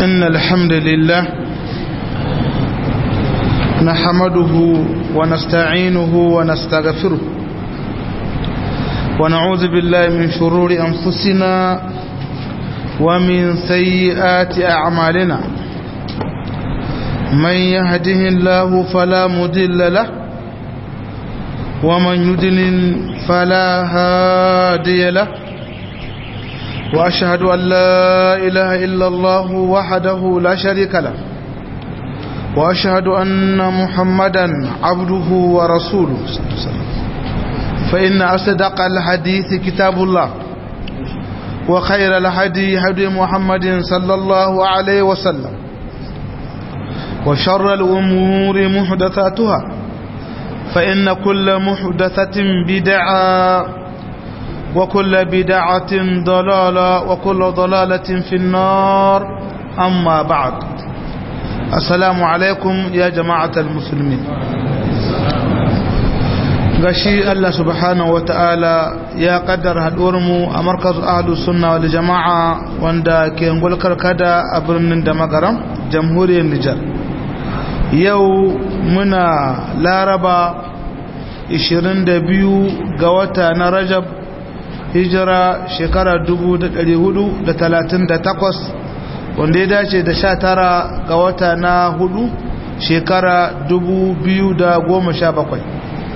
إن الحمد لله نحمده ونستعينه ونستغفره ونعوذ بالله من شرور أنفسنا ومن سيئات أعمالنا من يهده الله فلا مضل له ومن يضلل فلا هادي له وأشهد أن لا إله إلا الله وحده لا شريك له وأشهد أن محمدا عبده ورسوله فإن أصدق الحديث كتاب الله وخير الهدي هدي محمد صلى الله عليه وسلم وشر الأمور محدثاتها فإن كل محدثة بدعة وكل بدعة ضلالة وكل ضلالة في النار أما بعد السلام عليكم يا جماعة المسلمين gashi Allah subhanahu wa ta'ala ya kaddara mu a markaz ahlus sunna wal jama'a wanda ke ngulkar kada a birnin da magaram jamhuriyar Nijar yau muna laraba 22 ga wata na Rajab hijira shekara 438 wanda ya dace da 19 ga wata na hudu shekara 2017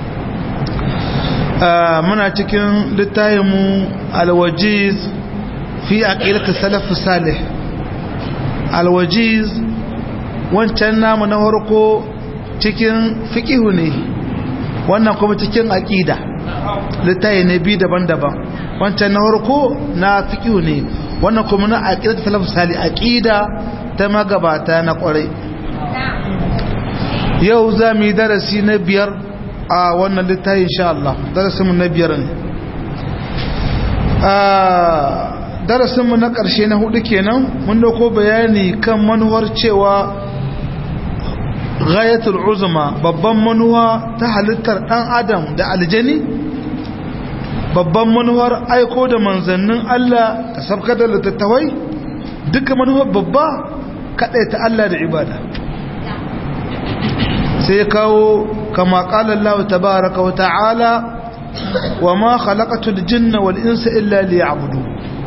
muna cikin littayinmu alwajiz fi aqidatu salaf salih alwajiz wancan namu na farko cikin fiqihu ne wannan kuma cikin aqida littayi ne bi daban-daban wancan na farko na fiqihu ne wannan kuma na aqidatu salaf salih aqida ta magabata na kwarai yau za mu yi darasi na biyar a wannan littafi insha Allah darasinmu na biyar ne darasinmu na ƙarshe na hudu kenan mun dauko bayani kan manuwar cewa ghayatul uzma babban manuwa ta halittar dan adam da aljani babban manuwar aiko da manzannin Allah ta sabka da littattafai duka manuwar babba kaɗai ta Allah da ibada sai kawo كما قال الله تبارك وتعالى وما خلقت الجن والإنس إلا ليعبدون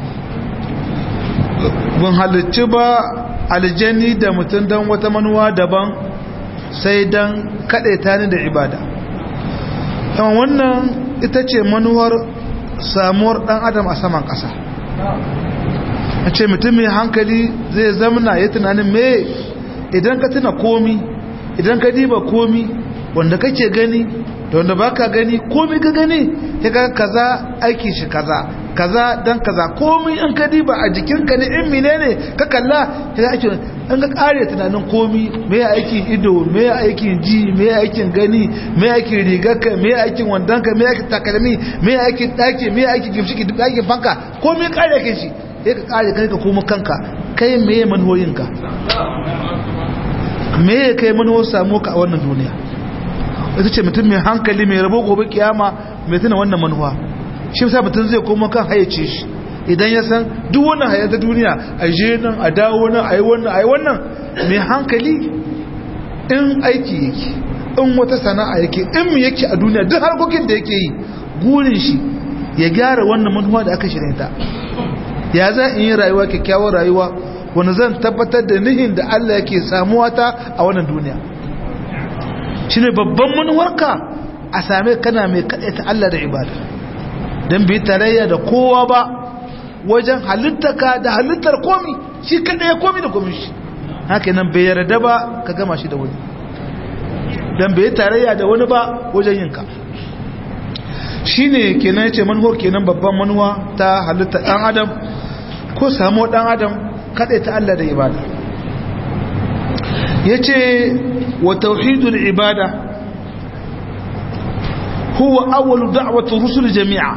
bin halicci ba aljani da mutum don wata manuwa daban sai don kaɗaita ni da ibada yawan wannan ita ce manuwar samuwar ɗan adam a saman ƙasa a ce mutum mai hankali zai zamana ya tunanin me idan ka tuna komi idan ka diba komi wanda kake gani da wanda baka gani komai ka gani ya kaza aiki shi kaza kaza dan kaza komai an ka diba a jikinka ne in menene ka kalla ya ake an ga kare tunanin komai me ya aikin ido me ya aikin ji me ya aikin gani me ya aikin rigarka me ya aikin wandonka me ya aikin takalmi me ya aikin daki me ya aikin gimshiki duk aikin fanka komai kare kai shi ya ka kare kai ka koma kanka kai me ya manhoyinka me ya kai manho samu ka a wannan duniya ita ce mutum mai hankali mai rabo gobe kiyama mai tuna wannan manuwa shi sa mutum zai koma kan hayyace shi idan ya san duk wannan hayar ta duniya a je nan a dawo nan a yi wannan a yi wannan mai hankali in aiki yake in wata sana'a yake in mu yake a duniya duk harkokin da yake yi gurin shi ya gyara wannan manuwa da aka shirya ta ya za in yi rayuwa kyakkyawar rayuwa wani zan tabbatar da nihin da Allah yake samuwa ta a wannan duniya shine babban manuwarka a same kana mai ta Allah da ibada don bai tarayya da kowa ba wajen halittaka da halittar komi shi kada ya komi da komi shi haka nan bai yarda ba ka gama shi da wani don bai tarayya da wani ba wajen yinka shi ne kenan ya ce manuwar kenan babban manuwa ta halittar ɗan adam ko samuwar ɗan adam kada ta Allah da ibada ya ce وتوحيد العبادة هو أول دعوة الرسل جميعا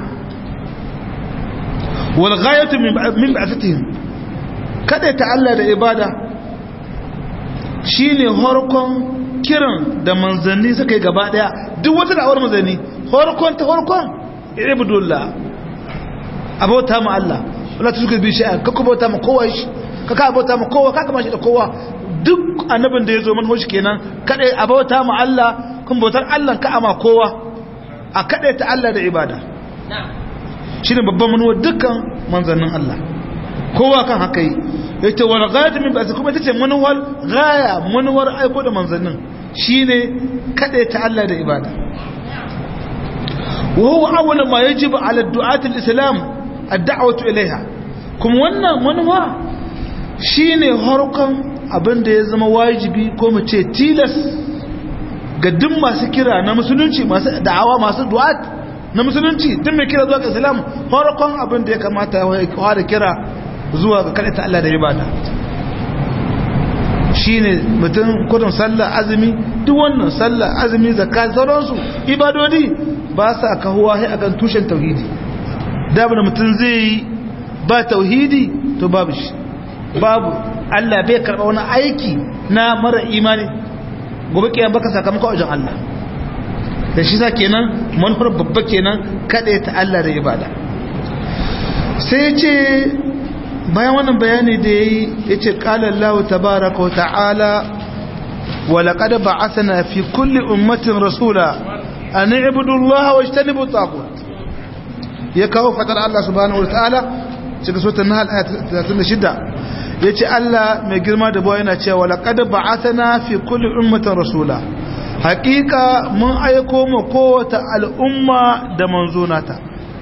والغاية من بعثتهم kada ya ta'alla da ibada shine horkon kiran da manzanni suka yi gaba daya duk wata da'awar manzanni horkon ta horkon ibudullah abota ma Allah wala tushriku bi shay'an kakku bauta ma kowa shi ka ka bauta ma kowa ka kama shi da kowa duk annabin da ya zo manhoji kenan kadai a bauta ma Allah kun bautar Allah ka ama kowa a kadai ta Allah da ibada shine babban manuwa dukkan manzannin Allah kowa kan haka yi yace wal ghayat min ba'th kuma tace manuwar gaya manuwar aiko da manzannin shine kadai ta Allah da ibada wa huwa awwal ma yajibu ala du'at al-islam ad-da'watu ilayha kuma wannan manuwa shine harkan abin da ya zama wajibi ko mu ce tilas ga duk masu kira na musulunci masu da'awa masu du'at na musulunci duk mai kira zuwa ga islam farkon abin da ya kamata ya fara kira zuwa ga kada Allah da ibada shine mutum kudin sallah azumi duk wannan sallah azumi zakka sauransu ibadodi ba sa kahuwa sai akan tushen tauhidi da mutum zai yi ba tauhidi to babu shi babu Allah bai karɓa wani aiki na mara imani gobe kiyan baka sakamakon wajen Allah da shi sa kenan manufar babba kenan kaɗai ta Allah da ibada sai ce bayan wannan bayani da ya yi ya ce ƙalallahu tabaraka wa ta'ala wa laƙada ba a sana fi kulli ummatin rasula a ni ibudullaha wa shi ta nibu ya kawo fatar Allah subhanahu wa ta'ala cikin sautan na halaya 36 ya ce Allah mai girma da bawa yana cewa laƙada ba a sana fi kulli ummatin rasula haƙiƙa mun aiko ma kowata al'umma da manzonata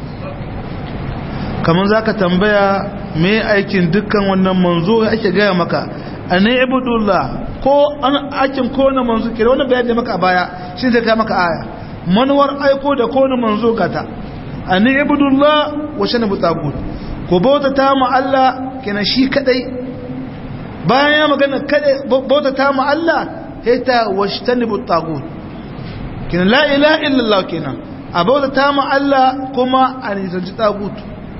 kamar za ka tambaya me aikin dukkan wannan manzo ake gaya maka a ne ibudullah ko an aikin kowane manzo kira wani bayan da maka a baya shi zai kai maka aya manuwar aiko da kowane manzo gata a ne ibudullah wa shana butagut ko bauta ta mu Allah kenan shi kadai bayan ya magana kadai bauta ta mu Allah hita washtani butagut kenan la ilaha illallah kenan a bauta ta mu Allah kuma a nisanci tagut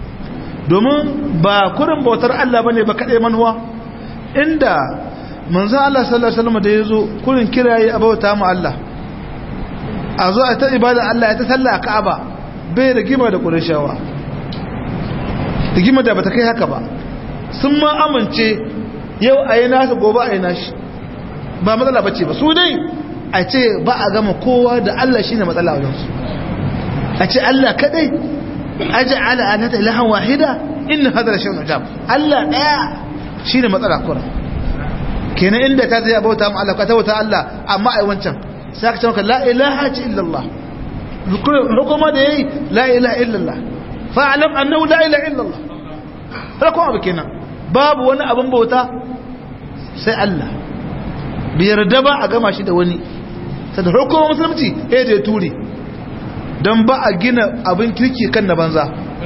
domin ba kurin bautar Allah bane ba kadai manuwa inda manzo Allah sallallahu alaihi wasallam da yazo kurin kirayi a bauta mu Allah a zo a ta ibada Allah ya ta sallah a Ka'aba bai rigima da Qurayshawa rigima da bata kai haka ba sun ma amince yau ayi nasu gobe ayi nashi ba matsala bace ba su dai a ce ba a gama kowa da Allah shine matsala wajen su a ce Allah kadai aj'ala alata ilahan wahida in hadha shay'un ajab Allah daya shine matsala kura kenan inda ka zai bauta mu Allah ka tauta Allah amma ai wancan sai ka ce maka la ilaha illa Allah hukuma da yayi la ilaha illa Allah fa'lam annahu la ilaha illa Allah hukuma abu kenan babu wani abin bauta sai Allah bi yarda ba a gama shi da wani sai hukumar musulunci eh da turi don ba a gina abin kirki kan na banza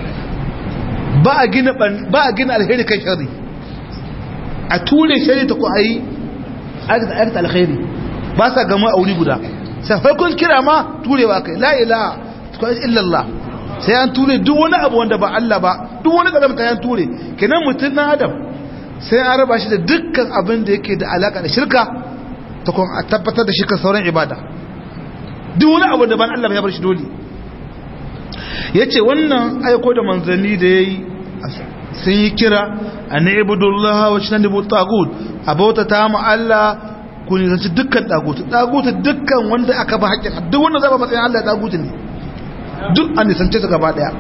ba a gina ba a gina alheri kan shari a ture shari ta ku ayi aikata alheri ba sa gama a wuri guda sai farkon kira ma turewa kai la ilaha illallah sai an ture duk wani abu wanda ba Allah ba duk wani kadam ta yan ture kenan mutum na adam sai an raba shi da dukkan abin da yake da alaka da shirka ta kuma a tabbatar da shirka sauran ibada duk wani abu da ban Allah ya bar shi dole ya ce wannan aiko da manzanni da ya yi sun yi kira a na ibudullah wa shi na nibu tagut a bauta ta mu Allah ku nisanci dukkan tagutu tagutu dukkan wanda aka ba haƙƙin duk wanda zaba matsayin Allah tagutu ne duk an nisance su gaba ɗaya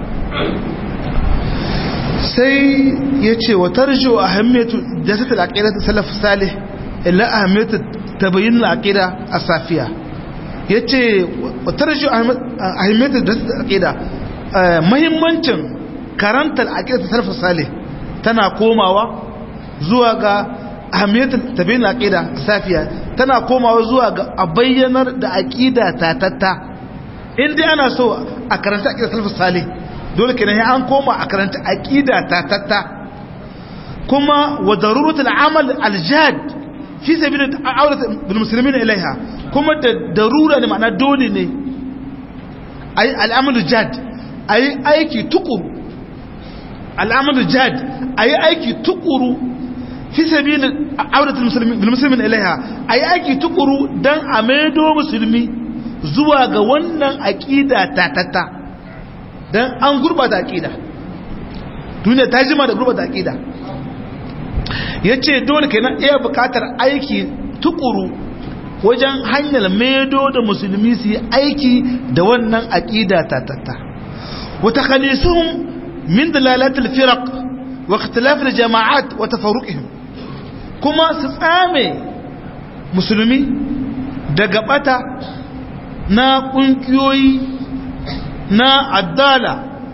sai ya ce wa tarjo a hammetu da ta talakira ta salaf salih illa a hammetu ta bayin al'aqida a safiya ya ce wa tarjo a hammetu da ta talakira mahimmancin karantar aqida ta salaf salih tana komawa zuwa ga ahmiyatul tabiin aqida safiya tana komawa zuwa ga a bayyanar da aqida tatatta in dai ana so a karanta aqida salaf salih dole kenan an koma a karanta aqida tatatta kuma wa daruratul amal aljad fi sabil aurat bil muslimin ilaiha kuma da darura ne ma'ana dole ne ay al'amalu jad a yi aiki tukuru al'amadu jad a yi aiki tukuru fi sabi auratul musulmin ilaiha a yi aiki tukuru don a maido musulmi zuwa ga wannan aƙida tatatta don an gurbata aƙida duniya ta jima da gurbata aƙida ya ce dole kenan iya bukatar aiki tukuru wajen hanyar maido da musulmi su yi aiki da wannan aƙida tatatta wata khalisuhum min dalalatul firaq wa ikhtilafil jama'at wa tafarruqihim kuma su tsame musulmi daga bata na kungiyoyi na addala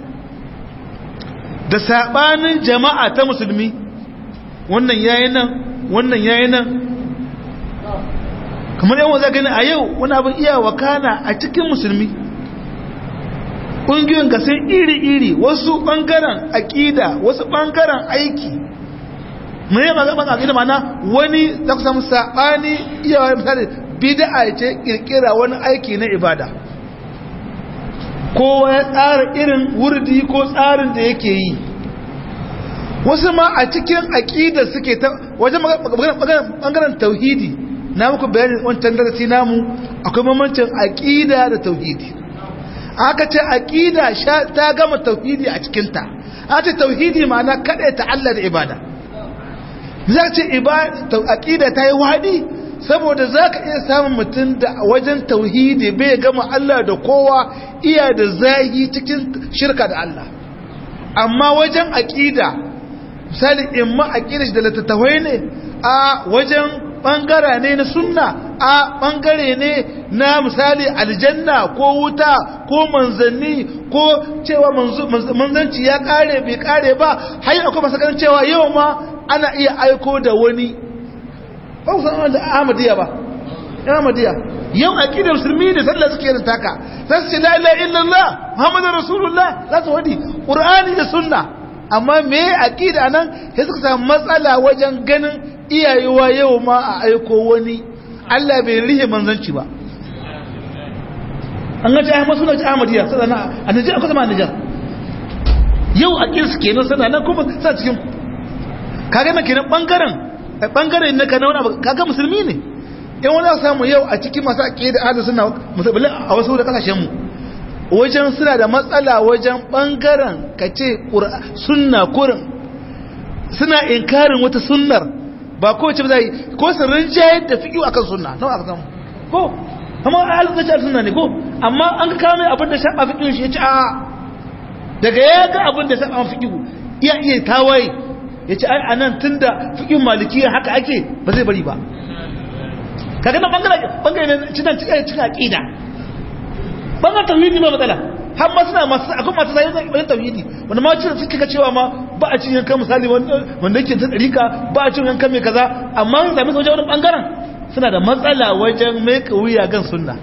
da sabanin jama'a ta musulmi wannan yayi nan wannan yayi nan kamar yawan za gani a yau wani abin iya wakana a cikin musulmi ƙungiyoyin gasar iri-iri wasu ɓangaren aƙida wasu ɓangaren aiki mai yi magaban aƙida mana wani za ku samu saɓani iyawa misali bida ce ƙirƙira wani aiki na ibada kowa ya tsara irin wurdi ko tsarin da yake yi wasu ma a cikin aƙida suke ta wajen ɓangaren tauhidi na muku bayanin wancan darasi namu akwai mamancin aƙida da tauhidi aka ce aƙida ta gama tauhidi a cikinta aka ce tauhidi ma'ana kaɗai ta Allah da ibada za ce aƙida ta yi waɗi saboda za ka iya samun mutum da wajen tauhidi bai gama Allah da kowa iya da zahi cikin shirka da Allah amma wajen aƙida misali in ma aƙida shi da littattafai ne a wajen ɓangare ne na sunna a ɓangare ne na misali aljanna ko wuta ko manzanni ko cewa manzanci ya ƙare bai ƙare ba har akwai masu ganin cewa yau ma ana iya aiko da wani ba ku san da ahmadiyya ba ahmadiyya yau aqidar musulmi ne sallah suke yin taka za su ce la ilaha illallah muhammadur rasulullah za su wadi qur'ani da sunna amma me aqida nan sai suka samu matsala wajen ganin iyayewa yau ma a aiko wani Allah bai rihe manzanci ba an gaji ahmad suna ci ahmadiyya sana a nijar akwai zama a nijar yau a kirsu kenan sana nan kuma sa cikin kaga na kenan bangaren bangaren na kana wani abu kaga musulmi ne in wani samu yau a cikin masu ake da ahalin suna musulmi a wasu da kasashen mu wajen suna da matsala wajen bangaren ka ce sunna kurin suna inkarin wata sunnar ba ko ce ba zai ko su rinjayar da fiƙi akan sunna nawa aka samu ko amma ahalin da sunna ne ko amma an ka kame abin da shaɓa fiƙi shi ya ci a daga ya ga abin da shaɓa fiƙi iya iya tawaye ya ce ai anan tun da fiƙin malikiya haka ake ba zai bari ba kaga na bangare ne cikin cikin cikin aƙida bangaren tauhidi ba matsala har ma suna masu akwai masu zai zai bayan tauhidi wanda ma cikin suke ka cewa ma ba a cin yankan misali wanda yake ta ɗarika ba a cin yankan mai kaza amma sun sami wajen wani bangaren suna da matsala wajen mai wuya gan sunna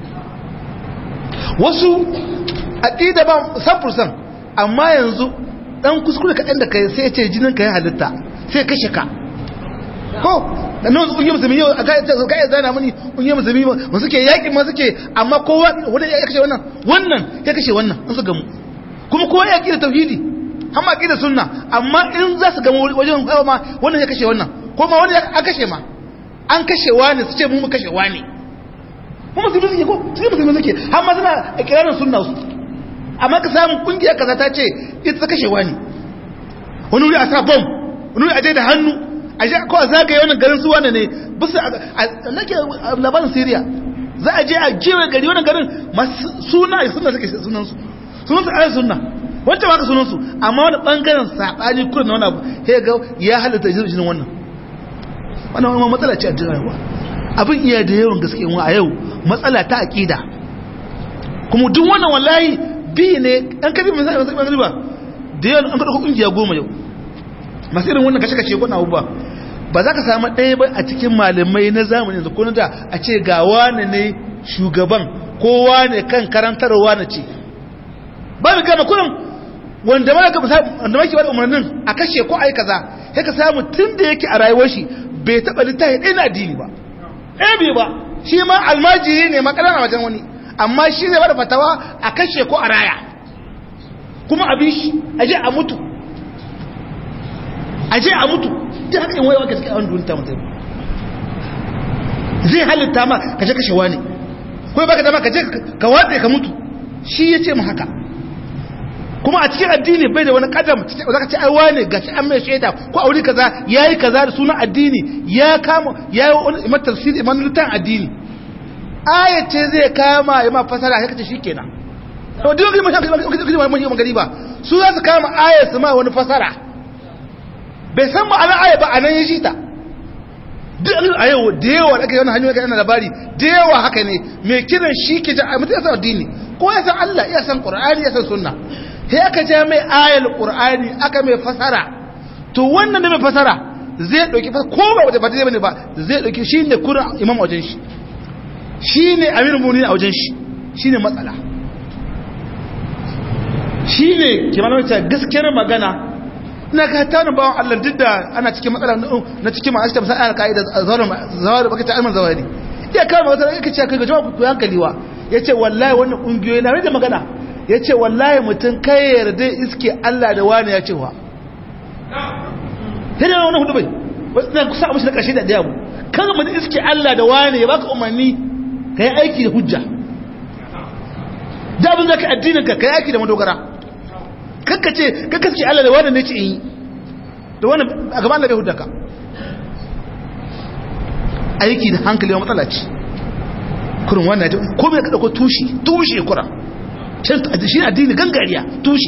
wasu aƙida ba san amma yanzu dan kuskure kaɗan da kai sai ce jinin ka ya halitta sai kashe ka ko da nan su kungiyar musulmi yau a kayan ka iya zana mani kungiyar musulmi ba suke yaƙi ma suke amma kowa wani ya kashe wannan wannan ya kashe wannan in su gamu kuma kowa ya da tauhidi har ma da sunna amma in za su gamu wajen hawa ma wannan ya kashe wannan ko ma wani ya kashe ma an kashe wani su ce mu kashe wani kuma musulmi suke ko cikin musulmi suke har ma suna ikirarin sunna su amma ka samu kungiyar kaza ta ce ita ta kashe wani wani wuri a sa bom wani wuri a je da hannu a je ko a zagaye wannan garin su wani ne bisa nake labarin syria za a je a kewaye gari wannan garin masu suna suna suke sunan su sunan su ayi sunna wancan ba ka sunan su amma wani bangaren sabani kurin na wani abu sai ga ya halatta jinin wannan wannan wani matsala ce a jirawa abin iya da yawan gaske a yau matsala ta aqida kuma duk wannan wallahi bi ne an kabi misali masu ɓangare ba da yawan an kaɗa ƙungiya goma yau masu irin wannan kashe-kashe kuna abubuwa ba za ka samu ɗaya ba a cikin malamai na zamani yanzu ko na da a ce ga wane ne shugaban ko wane kan karantarwa na ce ba mu gane kurin wanda ma ka wanda ma ke bada umarnin a kashe ko ai kaza sai ka samu tun da yake a rayuwar shi bai taɓa littafi ɗaya na addini ba ɗaya bai ba shi ma almajiri ne makalan a wajen wani amma shi zai bada fatawa a kashe ko a raya kuma abin shi aje a mutu aje a mutu ta haka yin waiwa gaske a wani dunita mutum zai halitta ma kaje kashewa ne kawai baka dama kaje ka watsa ka mutu shi ya ce mu haka kuma a cikin addini bai da wani kadam za ka ce ai wane gashi an mai shaida ko aure kaza yayi kaza da sunan addini ya kama yayi wani imam tafsir imam lutan addini aya ce zai kama ya ma fasara sai kace shikenan to duk mun mun mun magani ba su za su kama aya su ma wani fasara bai san ma'anar aya ba anan ya shi ta duk a yau da yawa da ake yana hanyoyi ga labari da yawa haka ne mai kiran shi ke ja mutum ya san addini ko ya san Allah ya san Qur'ani ya san sunna sai aka ja mai ayal Qur'ani aka mai fasara to wannan da mai fasara zai dauki ko ba wata ba zai bane ba zai dauki shine kuran imam wajen shi shine amirul mu'minin a wajen shi shine matsala shine kimanin ta gaskiyar magana ina ka tana bawan Allah duk da ana cikin matsala na cikin ma'ashi tamsa ana ka'ida zawar baka ta alman zawari iya kama wata yake ce kai ga jama'a ku hankali wa yace wallahi wannan kungiyoyi na rage magana yace wallahi mutum kai yarda iske Allah da wani ya ce wa sai da wannan hudu bai wannan kusa abu shi na karshe da daya mu kan mu iske Allah da wani ya baka umarni kai aiki da hujja da abin zaka addinin ka kai aiki da madogara kakkace kakkace Allah da wani ne ce yi da wani a gaban Allah bai hudaka aiki da hankali wa matsala ce kurin wannan ta ko bai kada ko tushe tushe kura can shi addini gangariya tushe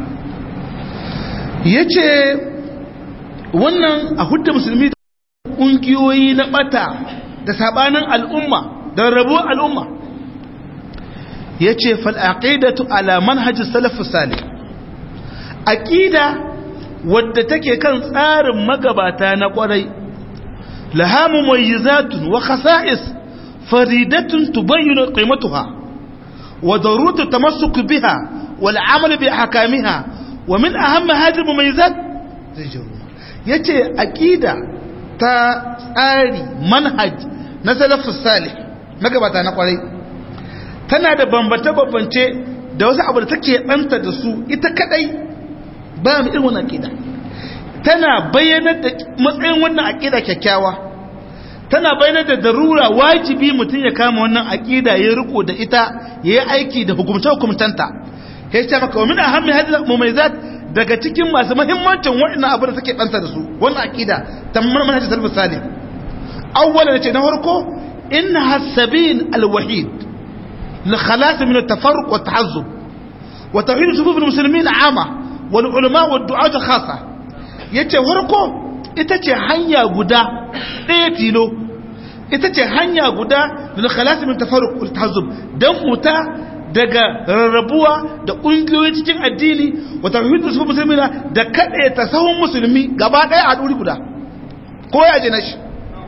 yace wannan a hudda musulmi kungiyoyi na bata da sabanin al'umma da rabuwar al'umma yace fal aqidatu ala manhaj salaf salih aqida wadda take kan tsarin magabata na kwarai laha mumayyizatun wa khasa'is faridatun tubayyinu qimatuha wa daruratu tamassuk biha wal amal bi ahkamiha wa min ahamma hadhihi mumayyizat yace aqida ta tsari manhaj na salafus salih magabata na kwarai tana da bambance-bambance da wasu abu da take ɗanta da su ita kadai ba mu irin wannan aqida tana bayyanar da matsayin wannan aqida kyakkyawa tana bayyanar da darura wajibi mutum ya kama wannan aqida ya riko da ita yayi aiki da hukumce hukumtanta sai ta maka min ahammi hadhihi mumayyizat daga cikin masu muhimmancin waɗannan abu da take ɗanta da su wannan aqida ta manhajin salafus salih awwalan ce na farko innaha as-sabil al-wahid للخلاص من التفرق والتحزب وتوحيد صفوف المسلمين عامة والعلماء والدعاة خاصة yace farko ita ce hanya guda ɗaya tilo ita ce hanya guda da khalasi min tafarruq wal tahazzub dan futa daga rarrabuwa da ƙungiyoyi cikin addini wa tauhidus su musulmina da kade ta sahun musulmi gaba ɗaya a duri guda ko ya je nashi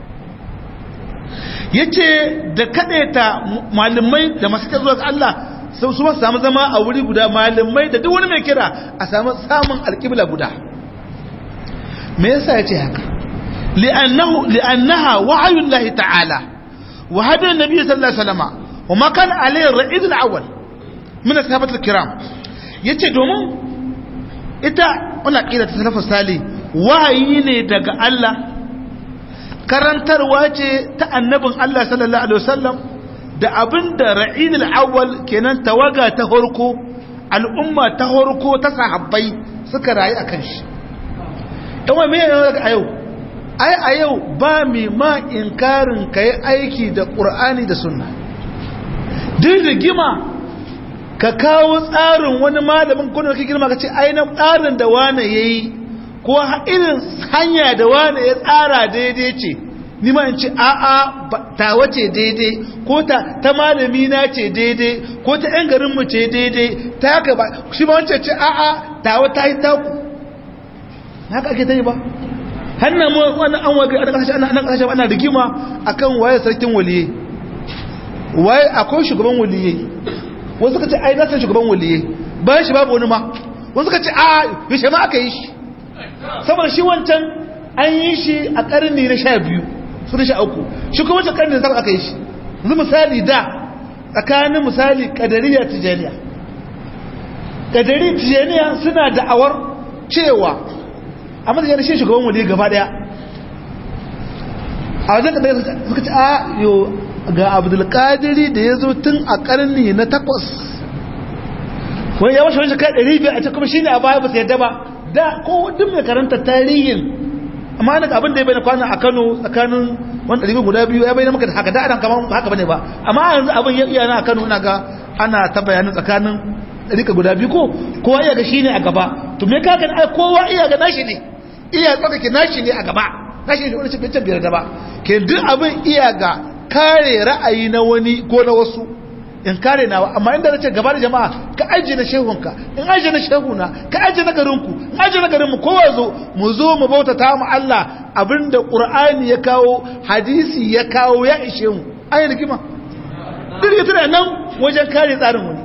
yace da kadaita malamai da masu kira zuwa ga Allah sau su samu zama a wuri guda malamai da duk wani mai kira a samu samun alƙibla guda me yasa yace haka li'annahu li'annaha wa'yun lahi ta'ala wa hada nabi sallallahu alaihi wasallam wa ma kana alayhi ar-ra'id al-awwal min ashabat al-kiram yace domin ita wannan aqida ta salafus salih wahayi ne daga Allah karantarwa ce ta annabin Allah sallallahu Alaihi wasallam da abin da ra'in al'awwal kenan tawaga ta horko al'umma ta horko ta sahabbai suka rayu a kan shi ɗanwa mai yana daga a yau ai a yau ba mai ma inkarin ka yi aiki da ƙur'ani da sunna duk da gima ka kawo tsarin wani malamin kuna ka girma ka ce ainihin tsarin da wane ya yi ko irin hanya da wane ya tsara daidai ce ni ma in ce a'a ta wace daidai ko ta ta malami na ce daidai ko ta yan garin mu ce daidai ta haka ba shi ba wancan ce a'a ta wata yi taku haka ake ta yi ba hannun mu wani an waje a kasashe ana kasashe ana rigima akan waye sarkin waliye waye akwai shugaban waliye wasu suka ce ai na san shugaban waliye bayan shi babu wani ma wasu suka ce a yaushe ma aka yi shi saboda shi wancan an yi shi a karni na sha biyu su da sha uku shi kuma wancan karni na zama aka yi shi yanzu misali da tsakanin misali kadariya tijaniya kadariya tijaniya suna da'awar cewa a matsayin shi shugaban wali gaba daya a wajen kadariya suka ce a yo ga abdulkadiri da ya zo tun a karni na takwas wani ya washe wani shekara ɗari biyar a ce kuma shine a baya ba su yadda ba da ko duk mai karanta tarihin amma ana abin da ya bayyana kwana a Kano tsakanin wani ɗari guda biyu ya bayyana maka da haka da adam kamar haka bane ba amma yanzu abin ya iya na a Kano ina ga ana ta bayanin tsakanin ɗari guda biyu ko kowa iya ga shine a gaba to me ka gani ai kowa iya ga nashi ne iya tsaka ke nashi ne a gaba nashi ne wani cikin biyar da ba ke duk abin iya ga kare ra'ayi na wani ko na wasu in kare nawa amma inda nace gaba da jama'a ka aje na shehunka in aje na shehuna ka aje na garinku in aje na garinmu kowa zo mu zo mu bautata mu Allah abinda Qur'ani ya kawo hadisi ya kawo ya ishe mu ayi rigima duk ya tana nan wajen kare tsarin wani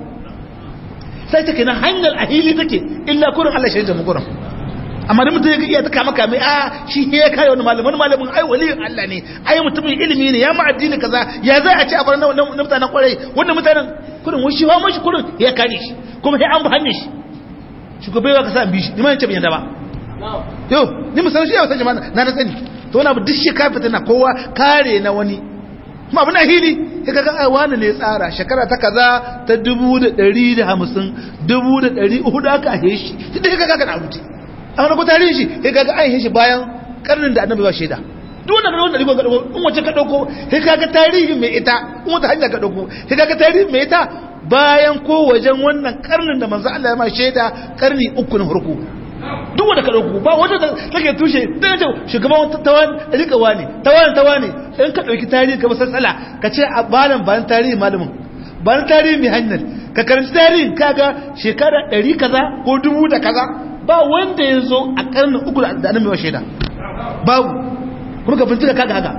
sai take nan hanyar ahili take illa kurin Allah shi da mu kurin amma da mutum ya iya ta kama kame a shi ya kai wani malamin wani malamin ai waliyin Allah ne ai mutumin ilimi ne ya ma addini kaza ya za a ce a bar na mutanen kwarai wannan mutanen kurin wani shi wa mashi kurin ya kare shi kuma sai an bi hannun shi shugabai wa kasa an bi shi ni ma yace ban yanda ba yo ni musan shi ya san jama'a na na sani to wani abu duk shi ka fita na kowa kare na wani kuma abu na hili ya kaga ai wani ne tsara shekara ta kaza ta dubu da ɗari da hamsin dubu da ɗari uku aka ahe shi duk ya kaga na rubuce an rabu tarihin shi ya kaga an shi bayan karnin da annabi ba shaida duk wanda wanda rigon gadoko in wace ka dauko ya kaga tarihin mai ita in wata hanya ka dauko ya kaga tarihin mai ita bayan ko wajen wannan karnin da manzo Allah ya ma shaida karni uku na farko duk wanda ka dauko ba wanda take tushe da ce shugaban tawan rika wani tawan tawani in ka dauki tarihi ka masassala ka ce a balan bayan tarihi malamin bayan tarihi mai hanyar ka karanci tarihin kaga shekara 100 kaza ko dubu da kaza ba wanda ya zo a karnin uku da annabi wa shaida babu kuma ka bincika kaga haka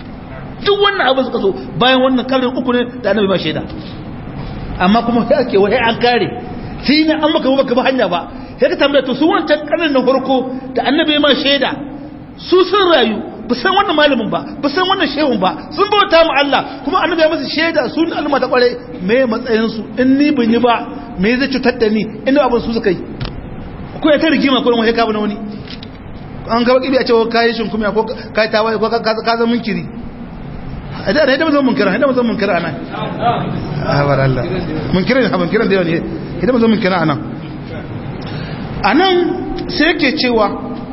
duk wannan abin suka so bayan wannan karnin uku ne da annabi ba shaida amma kuma sai ake wai an kare sai ne an maka baka ba hanya ba sai ka tambaya to su wancan karnin na farko da annabi ma shaida su sun rayu ba san wannan malamin ba ba san wannan shehun ba sun bauta mu Allah kuma annabi ya masa shaida su ne al'umma ta kware me matsayin su in ni bin yi ba me zai cutar da ni inda abin su suka yi ko ya ta rigima ko wani kabu na wani an gaba kibi a cewa kayi shinkumiya ko kayi tawaye ko ka zama munkiri da da zama munkira da zama munkira anan abar Allah munkira ne munkiran da yawa ne idan zama munkira anan anan sai yake cewa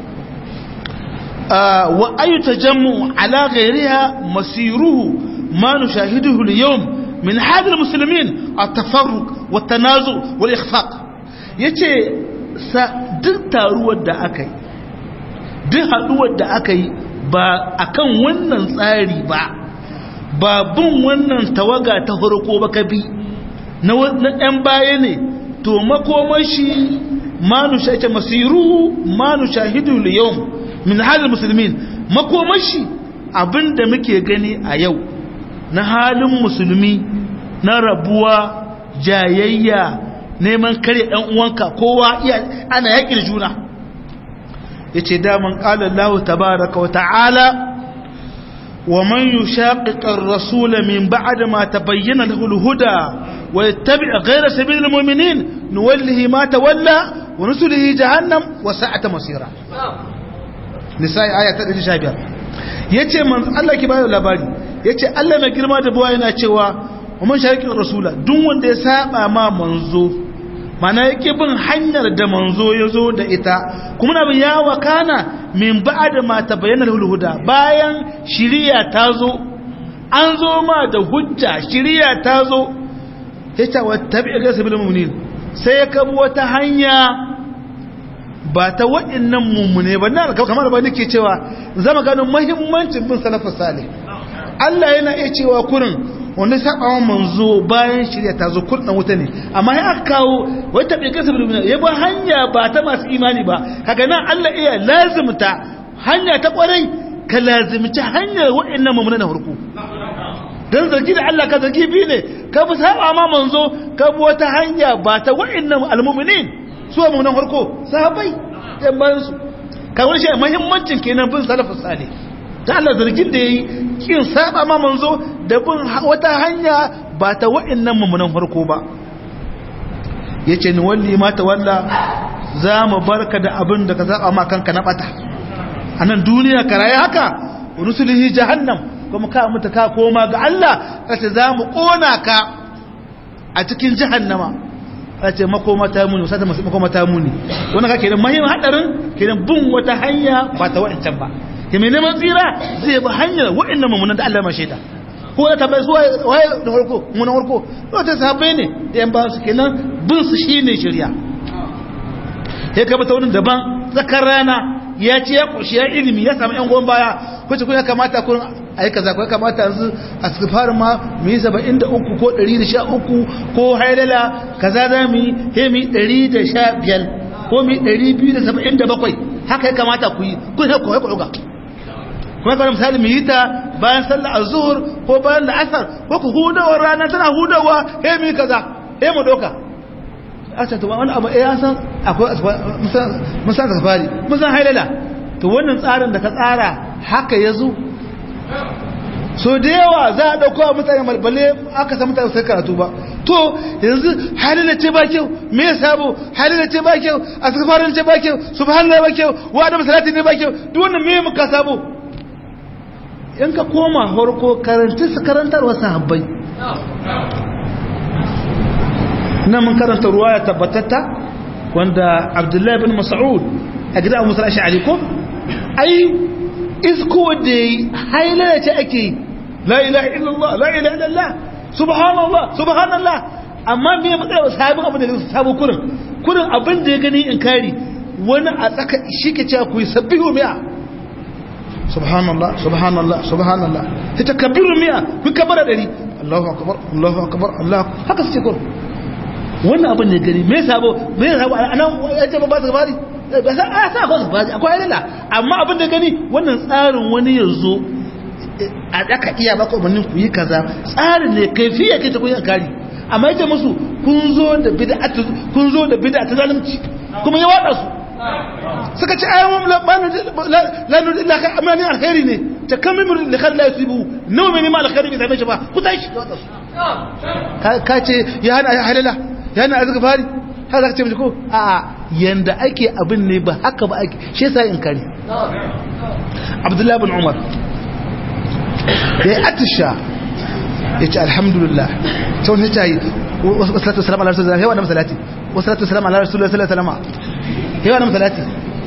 wa ayu tajammu ala ghayriha masiruhu ma nushahiduhu al-yawm min hada al-muslimin at-tafarruq wat-tanazu wal-ikhfaq yace duk taruwar da aka yi duk haduwar da aka yi ba akan wannan tsari ba ba bin wannan tawaga ta farko ba ka bi na ɗan baya ne to makomashi manu shaita masiru manu shahidu liyom min halin musulmin makomashi abinda muke gani a yau na halin musulmi na rabuwa jayayya neman kare ɗan uwanka kowa ana yaƙi da juna ya ce daman ƙalar lahu tabaraka wa ta'ala wa man yi shaƙiƙar rasula min ba'ad ma ta bayyana da hulhuda wa ya tabi a gaira sabi da mominin nuwallihi ma ta walla wa nusulihi jahannam wa sa'ata masira nisa'i aya ta 115 ya ce Allah ki bayo labari ya ce Allah mai girma da buwa yana cewa wa man shaƙiƙar rasula duk wanda ya saba ma manzo mana yake bin hanyar da manzo ya zo da ita kuma na bin ya wakana min ba'da ma tabayyana huda bayan shiriya ta zo an zo ma da hujja shiriya ta zo yace wa tabi'a ga sabil mu'minin sai ya kabu wata hanya ba ta waɗannan mummune ba na kamar ba nake cewa zama ganin muhimmancin bin salafus salih Allah yana iya cewa kurin wanda sabawan manzo bayan shirya ta zo kurɗa wuta ne amma ya aka kawo wata bai kasa bilbina ya ba hanya ba ta masu imani ba kaga nan Allah iya lazimta hanya ta kwarai ka lazimci hanyar waɗannan mamuna na farko dan zargi da Allah ka zargi bi ne ka bi saba ma manzo ka bi wata hanya ba ta waɗannan almu'minin su mu nan farko sahabbai yan bayan su ka wani shi muhimmancin kenan bin salafus salih ta Allah zargin da ya yi kin saba ma manzo da bin wata hanya ba ta wa'annan mummunan farko ba ya ce ni walli ma ta walla za mu barka da abin da ka zaɓa ma kanka na ɓata a nan duniya ka rayu haka rusulihi jahannam kuma ka mutu ka koma ga Allah kace za mu ƙona ka a cikin jahannama a ce makoma ta muni wasata makoma ta muni wannan ka kenan mahimmin hadarin kenan bin wata hanya ba ta wa'ancan ba ke mai neman tsira zai bi hanyar wa'annan mummunan da Allah ma shaida ko ya tabbai zuwa waye da farko mun farko to ta sahabbai ne da yan ba su kenan bin su shine shari'a ya kaba ta wani daban tsakar rana ya ce ya ƙoshi ya ilimi ya samu ‘yan goma baya wacce kuma ya kamata kun a yi kaza ya kamata yanzu a sifar ma mu yi saba'in da uku ko ɗari da sha uku ko hailala kaza za mu yi he mu yi ɗari da sha biyar ko mu yi ɗari biyu da saba'in da bakwai haka ya kamata ku yi kun ya kuwa kuwa kuma kawai misali mu yi ta bayan sallar azur ko bayan la'asar ko ku hudawar rana tana hudawa he mu yi kaza he mu doka asa to wani abu ya san akwai mun san safari mun san hailala to wannan tsarin da ka tsara haka yazo so da yawa za a dauko mutane malbale aka san mutane sai karatu ba to yanzu halila ce ba kyau me ya sabo halila ce ba kyau asfarin ce ba kyau subhanallahi ba kyau wa da salati ne ba kyau duk wannan me muka sabo in ka koma horko karanta su karantarwa sahabbai na mun karanta ruwaya tabbatatta wanda abdullahi bin mas'ud a gida abu musul ash'ari ko ai isko da hailala ce ake la ilaha illallah la ilaha illallah subhanallah subhanallah amma me ya matsaya sabon abin da sabo kurin kurin abin da ya gani in kari wani a tsaka shi ke cewa ku yi sabbihu mi'a subhanallah subhanallah subhanallah ta takabbiru mi'a ku kabara dari Allahu akbar Allahu akbar Allah haka suke kurin wannan abin da gani me sabo me sabo anan ya ce ba su gabari ba sa a sa ba su gabari akwai halala amma abin da gani wannan tsarin wani yanzu a daka iya baka umarnin ku yi kaza tsarin ne kaifiya kai ta kun yi kari amma yace musu kun zo da bid'a kun zo da bid'a ta zalunci kuma ya wada su suka ce ayyuhum la nurid illa ka amani alkhairi ne ta kamimu li khair la yusibu nawa mai ma alkhairi bai same shi ba ku tashi ka ce ya hana halala yana azuka fari har za ka ce mace ko a yanda ake abin ne ba haka ba ake shi yasa in kare abdullahi bin umar da ya atisha ya ce alhamdulillah ta wani ta yi wasu salatu salam ala rasulullah hewa na masalati wasu salatu salam ala rasulullah sallallahu alaihi wasallam hewa na masalati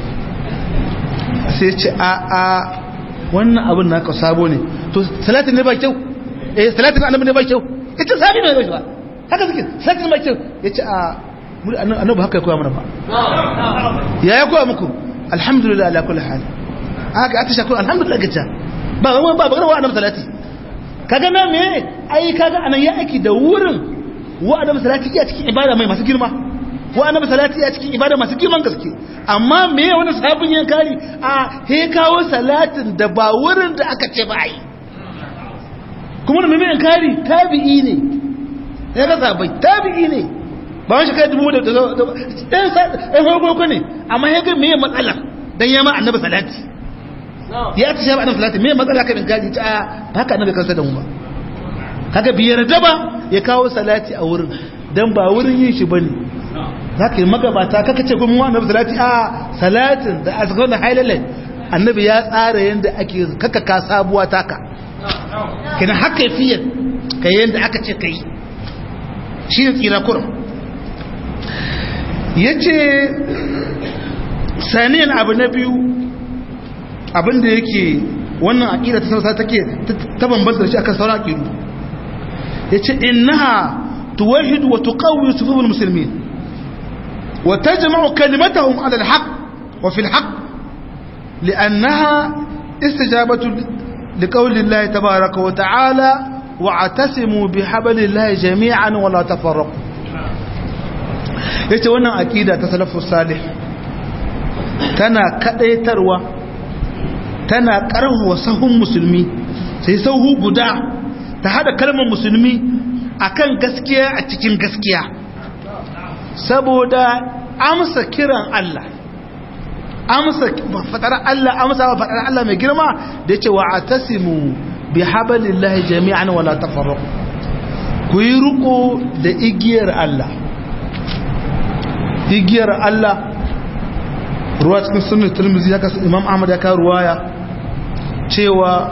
sai ce a a wannan abin naka sabo ne to salatin ne ba kyau eh salatin annabi ne ba kyau ita sabi ne ba haka suke sakin mai kyau ya ce a annabu haka ya koya mana ba ya ya koya muku alhamdulillah ala kulli hal haka ata shakuru alhamdulillah gaja ba ga ba ba wa annabi salati kaga na me ai kaga anan ya aiki da wurin wa annabi salati ya cikin ibada mai masu girma wa annabi salati ya cikin ibada masu girman gaske amma me wani sabon yankari a he kawo salatin da ba wurin da aka ce ba ai kuma da mai yankari tabi'i ne ya rasa bai tabi'i ne ba wani shekara dubu da ɗan farko ne amma ya ga me matsala don yama annabi salati ya ta shafa annabi salati me matsala ka gadi ta ba haka annabi kansa da mu ba kaga biyar da ba ya kawo salati a wurin dan ba wurin yin shi bane zaka yi magabata kaka ce kuma annabi salati a salatin da azkar da hailalai annabi ya tsara yanda ake kaka ka sabuwa taka kina haka fiye ka yanda aka ce kai shi ne tsira kurum ya ce saniyan abu na biyu abinda yake wannan aƙida ta sarsa take ta bambanta da shi akan sauran aƙidu ya ce innaha tuwahidu wa tuqawwi sufuful muslimin wa tajma'u kalimatahum ala al-haq wa fi al-haq li'annaha istijabatu liqawli Allah tabaaraka wa ta'ala wa'tasimu bihablillahi jami'an wa la tafarraqu yace wannan akida ta salafus salih tana kadaitarwa tana karhuwa sahun musulmi sai sahu guda ta hada kalmar musulmi akan gaskiya a cikin gaskiya saboda amsa kiran Allah amsa fatar Allah amsa fatar Allah mai girma da yace wa'tasimu bi hablillahi jami'an wala tafarraqu ku yi riko da igiyar Allah igiyar Allah ruwa cikin sunan Tirmidhi ya kasu Imam Ahmad ya kawo ruwaya cewa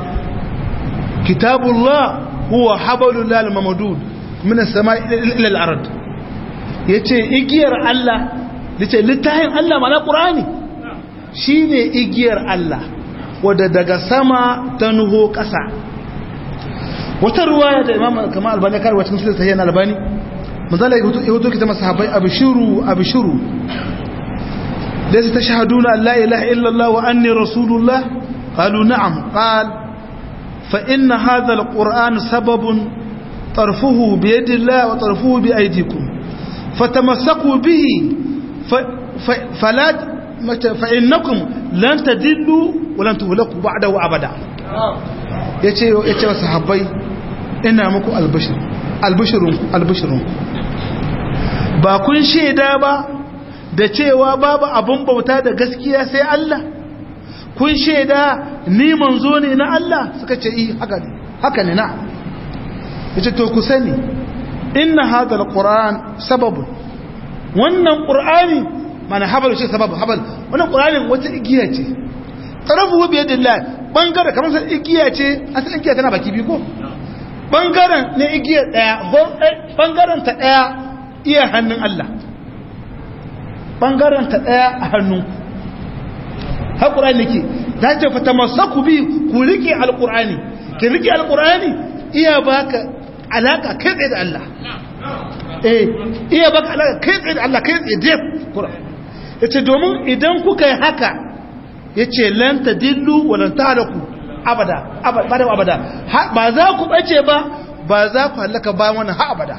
kitabullah huwa hablullahi al-mamdud min as-sama'i ila al-ard yace igiyar Allah yace littafin Allah mana Qur'ani shine igiyar Allah wadda daga sama ta nuho ƙasa wata ruwaya da imam kamar albani kar wacin sirri sahihan albani manzala ya hutu kita masahabai abshiru abshiru laysa tashhaduna an la ilaha illa Allah wa anni rasulullah qalu na'am qal fa inna hadha alquran sababun طرفه بيد الله وطرفه بأيديكم فتمسكوا به فلا فإنكم لن تدلوا ولن تهلكوا بعده أبدا yace yace wa sahabbai ina muku albashir albashirun albashirun ba kun sheda ba da cewa babu abun bauta da gaskiya sai Allah kun sheda ni manzo ne na Allah suka ce eh haka ne haka ne na yace to ku sani inna hadha alquran sababun wannan qur'ani mana habal shi sababu habal wannan qur'anin wata igiya ce tarafu bi yadillah bangare kamar sai igiya ce asalin igiya tana baki biyu ko bangaren ne igiya daya bangaren ta daya iya hannun Allah bangaren ta daya a hannun har qur'ani ke ta ce fa tamassaku bi ku rike alqur'ani ki rike alqur'ani iya baka alaka kai tsaye da Allah eh iya baka alaka kai tsaye da Allah kai tsaye da Qur'an yace domin idan kuka yi haka yace lan tadillu wa lan tahraku abada abada abada ba za ku bace ba ba za ku halaka ba wannan ha abada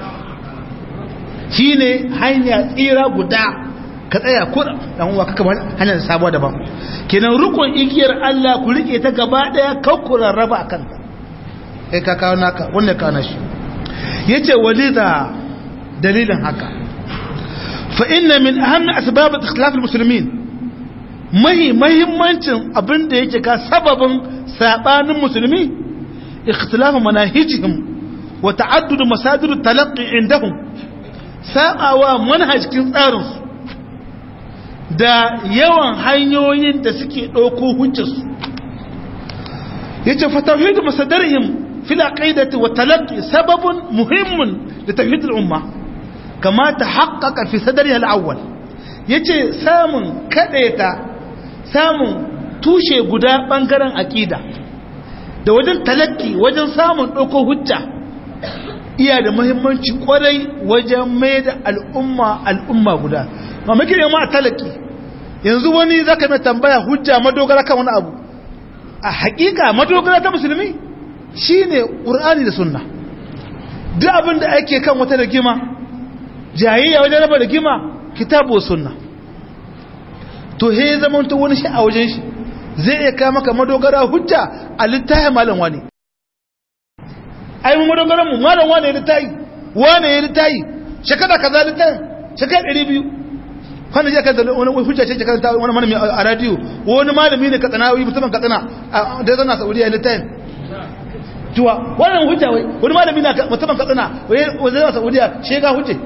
shine hanya tsira guda ka tsaya ko dan uwa kaka hanyar sabuwa daban kenan rukun igiyar Allah ku rike ta gaba daya kakkuran raba akan ta kai ka kawo naka wanda ka na shi yace walida dalilin haka fa inna min ahammi asbab ikhtilaf almuslimin mahi muhimmancin abinda yake ka sababin sabanin musulmi ikhtilaf manahijihim wa ta'addud masadir talaqqi indahum sabawa manhajin tsarin su da yawan hanyoyin da suke dauko hujjarsu yace fa tawhid masadarihim في العقيدة والتلقي سبب مهم لتوحيد الأمة كما تحقق في صدرها الأول yace samun kadaita samun tushe guda bangaren akida da wajen talakki wajen samun ɗauko hujja iya da muhimmanci kwarai wajen mai da al'umma al'umma guda ma muke ma a talakki yanzu wani zaka mai tambaya hujja madogara kan wani abu a hakika madogara ta musulmi shi ne ƙur'ani da sunna duk abin da ake kan wata rigima jayayya wajen raba rigima kitabu sunna to he zaman ta wani shi a wajen shi zai iya kama ka madogara hujja a littafin malam wani ai mu madogaran mu malam wani ya littafi wani ya littafi shekara kaza littafin shekara ɗari biyu kwanan jiya kan wani hujja ce shekara ta wani malami a radiyo wani malami ne katsina mutumin katsina da ya zana saudiya littafin tuwa wannan hujja wai wani malami na musamman katsina wai zai saudiya shega hujje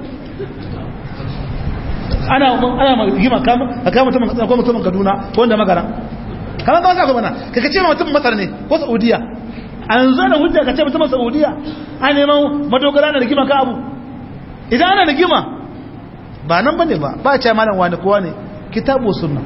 ana ana magima kama a kama musamman katsina ko musamman kaduna ko wanda magana kama kama sa mana ka kace ma musamman masar ne ko saudiya an zo da hujja ka ce musamman saudiya an neman madogara na rigima ka abu idan ana rigima ba nan bane ba ba ce malam wani kowa ne kitabu sunna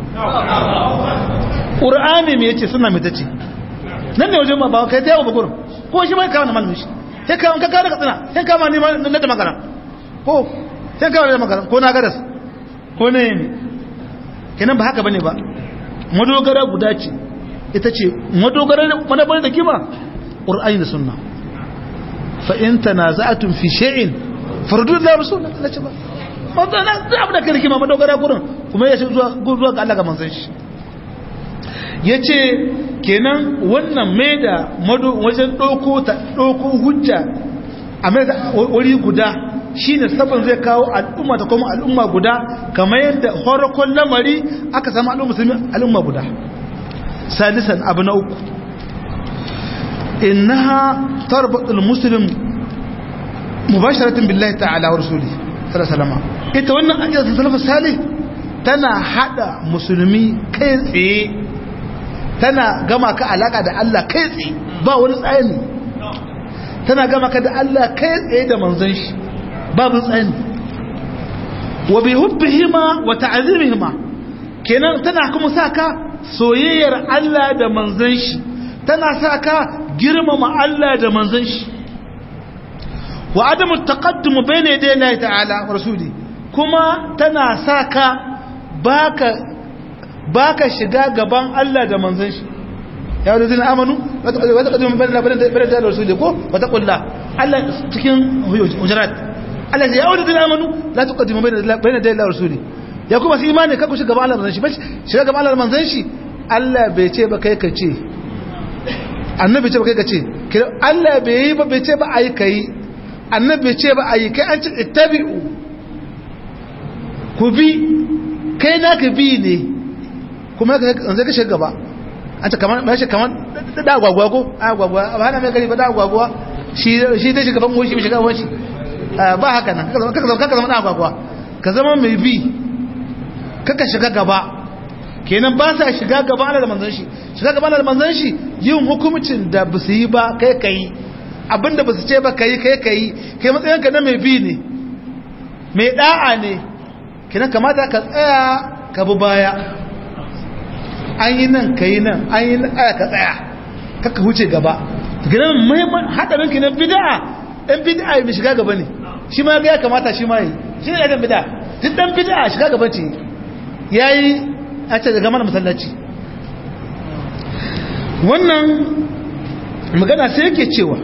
qur'ani me yace sunna me tace nan ne wajen ba kai ta yawo bugurin ko shi bai kawo na malamin shi sai kawo ka kawo da katsina sai kawo ni na da magana ko sai kawo da magana ko na garas ko ne ne kenan ba haka bane ba madogara guda ce ita ce madogara madabar da kima qur'ani da sunna fa in tanaza'tum fi shay'in fardu lillahi rasul Allah ce ba madana da abu da kai kima madogara gurin kuma ya shi zuwa zuwa ga Allah ga manzon shi yace kenan wannan mai da wajen ɗauko hujja a mai da wuri guda shi ne sabon zai kawo al'umma ta kuma al'umma guda kamar yadda horakon lamari aka samu al'umma musulmi al'umma guda salisan abu na uku innaha tarbatul muslim mubasharatin billahi ta'ala wa rasuli sallallahu ita wannan ajiyar salafus salih tana hada musulmi kai tsaye tana gama ka alaka da Allah kai tsaye ba wani tsayani tana gama ka da Allah kai tsaye da manzon shi babu tsayani wa bi hubbihima wa ta'zimihima kenan tana kuma saka soyayyar Allah da manzon shi tana saka girmama Allah da manzon shi wa adamu taqaddum bayna yaday Allah ta'ala wa rasuli kuma tana saka baka baka shiga gaban Allah da manzon shi ya wadda zina amanu wata ƙaddumin bane da rasuli ko wata ƙulla Allah cikin hujurat Allah ya wadda zina amanu la ta ƙaddumin bane da rasuli ya kuma su imani kakku shiga gaban Allah manzon shi ba shiga gaban Allah manzon shi Allah bai ce ba kai ka ce annabi ce ba kai ka ce Allah bai yi ba bai ce ba ayi kai annabi bai ce ba ayi kai an ce ittabi'u ku bi kai naka bi ne kuma zai ka shiga gaba an ta kamar ba shi kamar da agwagwa ko agwagwa ba hana mai gari ba da agwagwa shi shi dai shiga fango shi shiga wani ba haka nan kaka zama kaka zama da agwagwa ka zama mai bi kaka shiga gaba kenan ba sa shiga gaba Allah da manzon shi shiga gaba Allah da manzon shi yin hukumcin da ba su yi ba kai kai abinda ba su ce ba kai kai kai kai matsayin ka na mai bi ne mai da'a ne kenan kamata ka tsaya ka bi baya an yi nan ka yi nan an yi aya ka tsaya kaka huce gaba gidan muhimman haɗarin ki na bida'a ɗan bida'a mai shiga gaba ne shi ma ya kamata shi ma yi shi ne ɗan bida'a duk ɗan bida'a shiga gaba ce ya yi a ce daga mana masallaci wannan magana sai yake cewa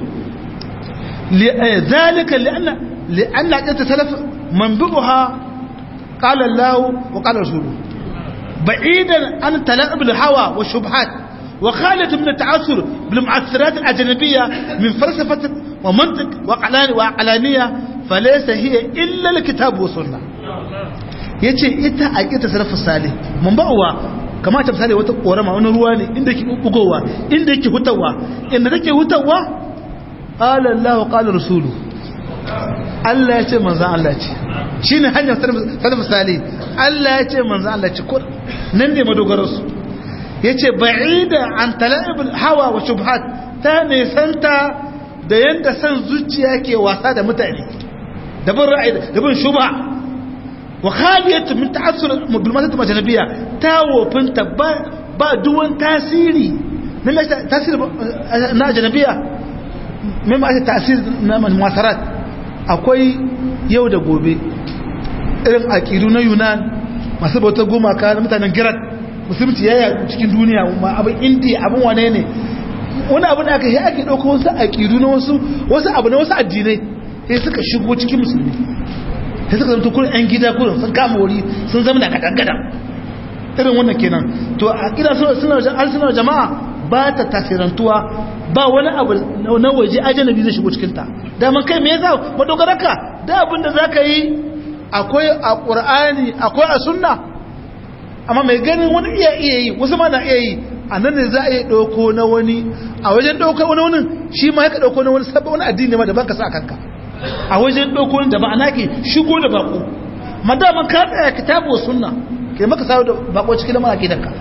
zalika li'anna ƙirta salaf man bi'uha qala Allah wa qala rasuluhu بعيدا عن تلاعب الهوى والشبهات وخالة من التعثر بالمعثرات الأجنبية من فلسفة ومنطق وعقلانية فليس هي إلا الكتاب والسنة yace ita a ita salafu salih mun ba'uwa kamar ta misali wata korama wani ruwa ne inda yake bugowa inda yake hutawa inda take hutawa qala Allah wa qala rasulu Allah ya ce manzo Allah ce shine hanyar salafu salih Allah ya ce manzo Allah ce kur nan ne madogararsu ya ce ba'ida an tala'ibul hawa wa shubhat ta nesanta da yadda san zuciya ke wasa da mutane da bin ra'ayi da bin shubha wa khaliyatu min ta'assur bil majnabiyya ta wofinta ba ba duwan tasiri na tasiri na ajnabiyya mai ma tasiri na masarat akwai yau da gobe irin aqidu na Yunan masu bautar gumaka na mutanen girat musulunci ya cikin duniya ma abin indiya abin wane ne wani abu da aka yi ake ɗauka wasu aƙidu na wasu wasu abu na wasu addinai sai suka shigo cikin musulmi sai suka zama kurin 'yan gida kurin sun kama wuri sun zama da kadan irin wannan kenan to a ƙida suna jama'a ba ta tasirantuwa ba wani abu na waje ajanabi zai shigo cikinta daman kai me yasa madogararka da abin da za ka yi akwai a ƙur'ani akwai a sunna amma mai ganin wani iya iya yi wasu ma na iya yi a nan ne za a yi ɗauko na wani a wajen ɗauko wani wani shi ma ya ka ɗauko na wani sabon wani addini ma da ban ka sa kanka a wajen ɗauko wani da ba ana ke shigo da bako madaman ka tsaya kitabu sunna ke maka sa da bako cikin lamar akidanka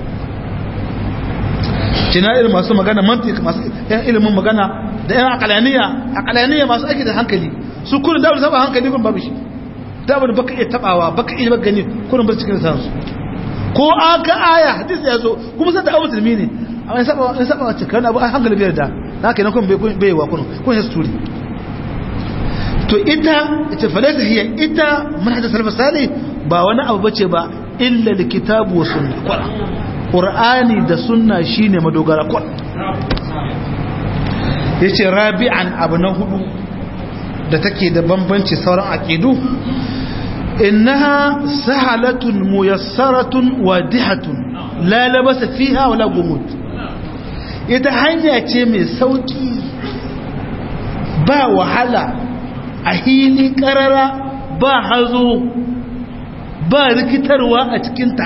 kina irin masu magana mantik masu yan ilimin magana da yan akalaniya akalaniya masu aiki da hankali su kullum da saba hankali kun babu shi da abin baka iya tabawa baka iya gani kullum ba cikin sa su ko aka aya hadisi ya zo kuma sai da abu musulmi ne amma in saba in saba wace kan abu hankali biyar da na kenan kun bai wa kun kun ya sturi to ita ita falata hiya ita manhaj salaf salih ba wani abu bace ba illa likitabu wa sunna qur'an qur'ani da sunna shine madogara qur'an yace rabi'an abu na hudu da take da bambanci sauran aqidu innaha sahalatun muyassaratun wadihatun la labasa fiha wala gumud ita hanya ce mai sauki ba wahala a hili karara ba hazo ba rikitarwa a cikinta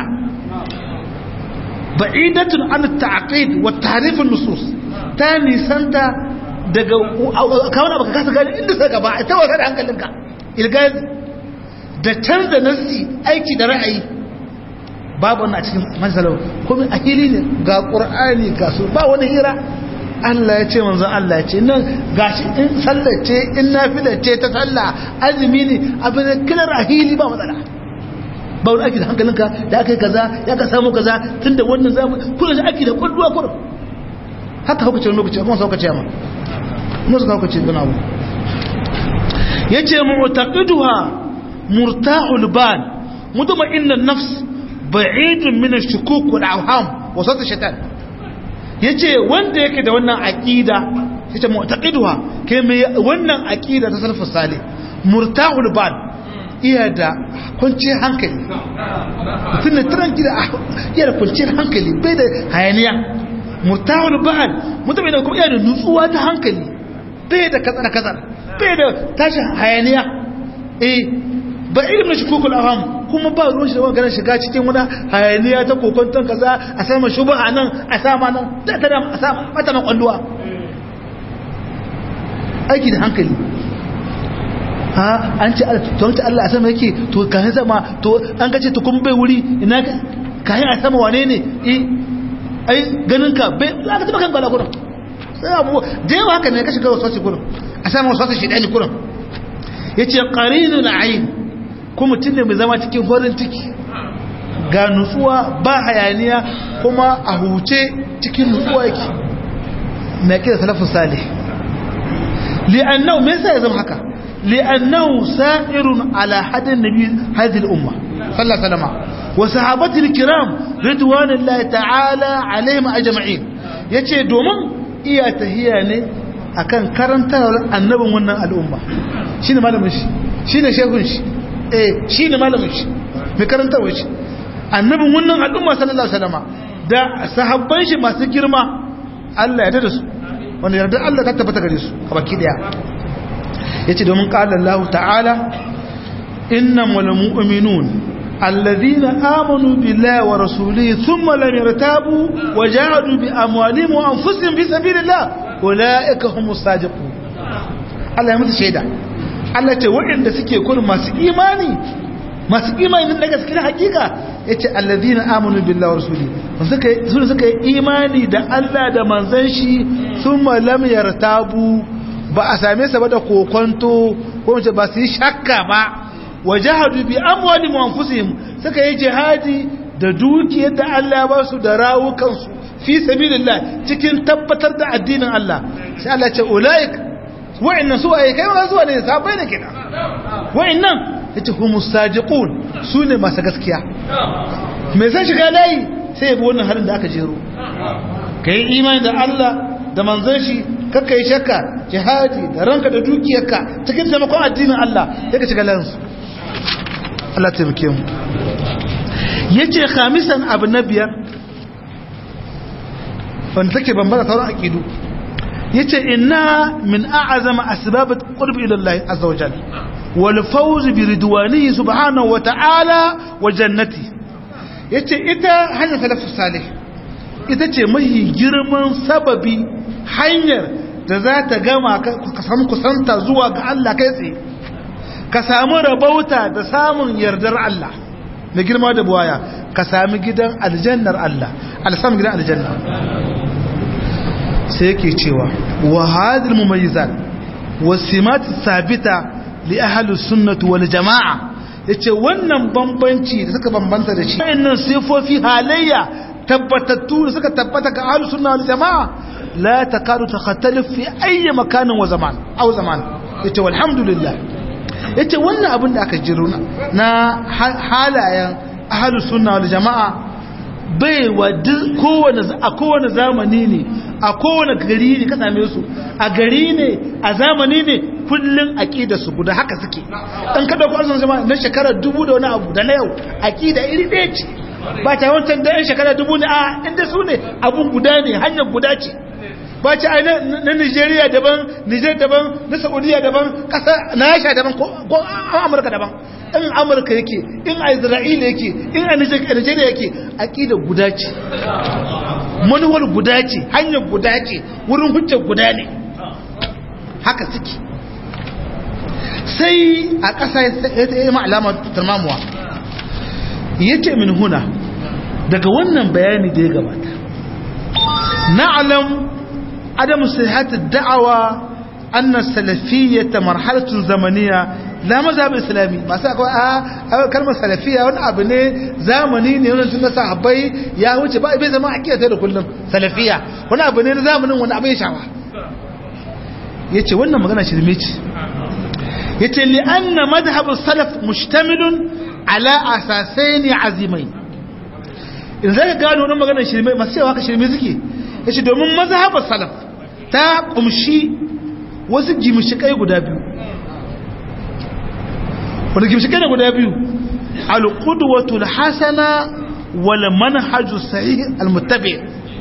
ba'idatun an ta'aqid wa ta'rifin nusus ta nisanta daga kawai baka kasa gani inda saka ba ita wasa da hankalinka ilgazi da canza nassi aiki da ra'ayi babu wannan a cikin masalau kuma a hili ne ga qur'ani ga su ba wani hira Allah ya ce manzon Allah ya ce nan gashi in sallace in nafila ce ta sallah azumi ne abin kilar a hili ba matsala ba wani aiki da hankalinka da aka yi kaza ya ka samu kaza tun da wannan zamu kullum shi aiki da kwalluwa kullum haka haukace wani lokaci kuma saukace ma mu suka haukace gana abu ya ce mu'taqiduha murtahul ban mutuma inna nafs ba'idun min ash-shukuk wal awham wa sat shaitan yace wanda yake da wannan aqida yace mu'taqiduha kai mai wannan aqida ta salafus salih murtahul ban iya da kwanciyar hankali mutum da turan gida iya da kwanciyar hankali bai da hayaniya murtahul ban mutum da kuma iya da nutsuwa ta hankali bai da katsar katsar bai da tashin hayaniya eh ba ilimin shi kukul aham kuma ba ruwan shi da wani ganin shiga cikin wani hayaniya ta kokonton kaza a sama shuba a nan a sama nan da ta a sama mata makwalluwa aiki da hankali ha an ce to wata Allah a sama yake to kayan sama to an gace to kuma bai wuri ina kayan a sama wane ne eh ai ganin ka bai za ka taba kan gwala kurin sai abu da yawa haka ne ka shiga wasu wasu kurin a sama wasu wasu shi ɗani kurin ya ce ƙarinu na ayin kuma mutum ne mai zama cikin farin ciki ga nutsuwa ba hayaniya kuma a huce cikin nutsuwa yake na kira salafin salih li'annau me yasa ya zama haka li'annau sa'irun ala hadin nabi hadhihi al-umma sallallahu alaihi wasallam wa sahabati al-kiram ridwanullahi ta'ala alaihim ajma'in yace domin iya tahiya ne akan karantar annabin wannan al'umma shine malamin shi shine shehun shi eh shine malamin shi mai karantarwa shi annabin wannan al'umma sallallahu alaihi wasallam da sahabban shi masu girma Allah ya dada su wanda yarda Allah ta tabbata gare su a baki daya yace domin qala Allah ta'ala innamal mu'minun الذين آمنوا بالله ورسوله ثم لم يرتابوا وجاهدوا بأموالهم وأنفسهم في سبيل الله أولئك هم الصادقون الله يمت شهيدا Allah ce waɗanda suke kun masu imani masu imani na gaske na hakika yace allazina amanu billahi wa rasuli suka sun suka yi imani da Allah da manzon shi thumma lam yartabu ba a same sa ba da kokonto ko ba su yi shakka ba wajahadu bi amwalihim wa anfusihim suka yi jihadi da dukiyar da Allah ya ba su da rawukansu fi sabilillah cikin tabbatar da addinin Allah sai Allah ya ce ulaik wa'annan su ayi kai ma zuwa ne sabai ne kina wa'annan yace humus sadiqun sune masu gaskiya me zai shiga layi sai ya bi wannan halin da aka jero kai imani da Allah da manzon shi kakka yi shakka jihadi da ranka da dukiyarka cikin taimakon addinin Allah sai ka shiga layin su Allah taimake mu yace khamisan abu na biyar wanda take bambara sauran aqidu yace inna min a'zama asbab qurb ila Allah azza wa jalla wal fawz bi ridwanihi subhanahu wa ta'ala wa jannati yace ita hanyar salafus salih ita ce mahi girman sababi hanyar da za ta gama ka samu kusanta zuwa ga Allah kai tsaye ka samu rabauta da samun yardar Allah da girma da buwaya ka sami gidan aljannar Allah alsamun gidan aljanna sai yake cewa wa hadil mumayyizat wasimat sabita li ahli sunnati wal jamaa yace wannan bambanci da suka bambanta da shi wayannan sifofi halayya tabbatattu da suka tabbata ga ahli sunna wal jamaa la takadu takhattalif fi ayyi makanin wa zaman aw zaman yace walhamdulillah yace wannan abin da aka jiro na halayen ahli sunna wal jamaa bai wa kowane a kowane zamani ne a kowane gari ne ka same su a gari ne a zamani ne kullun aqida su guda haka suke dan kada ku arzon jama'a na shekara dubu da wani abu da na yau aqida iri ɗaya ce ba ta wancan da yan shekara dubu ne a inda su ne abun guda ne hanyar guda ce ba ce ai na Nigeria daban Niger daban na Saudiya daban kasa na Rasha daban ko Amurka daban in Amurka yake in a Isra'ila yake in a Nigeria yake aqida guda ce manuwar guda ce hanyar guda ce wurin hujjar guda ne haka suke sai a ƙasa ya yi ma'alama tarmamuwa yace min huna daga wannan bayani da ya gabata na'lam عدم صحة الدعوة أن السلفية مرحلة زمنية la mazhab islami masu akwai a kalmar salafiya wani abu ne zamani ne wani tun na sahabbai ya wuce ba bai zama akida ta da kullum salafiya wani abu ne na zamanin wani abu ya shawa yace wannan magana shirme ce yace li anna madhhab salaf mustamilun ala asasaini azimai in zaka gano wannan magana shirme masu cewa ka shirme suke yace domin mazhab salaf ta kumshi wasu gimshikai guda biyu wanda gimshikai ne guda biyu al-qudwatul hasana wal manhaju sahih al-muttabi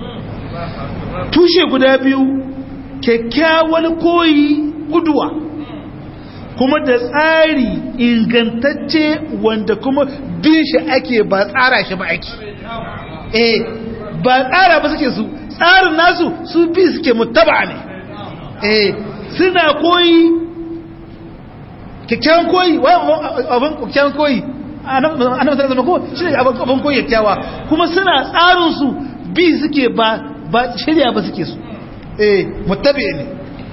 tushe guda biyu kyakkyawan koyi guduwa kuma da tsari ingantacce wanda kuma bin shi ake ba tsara shi ba ake eh ba tsara ba suke su tsarin nasu su bi suke mutaba ne eh suna koyi kyakkyawan koyi abin kyakkyawan koyi annabi sallallahu ko shi ne abin koyi kyakkyawa kuma suna tsarin su bi suke ba ba shirya ba suke su eh muttabi ne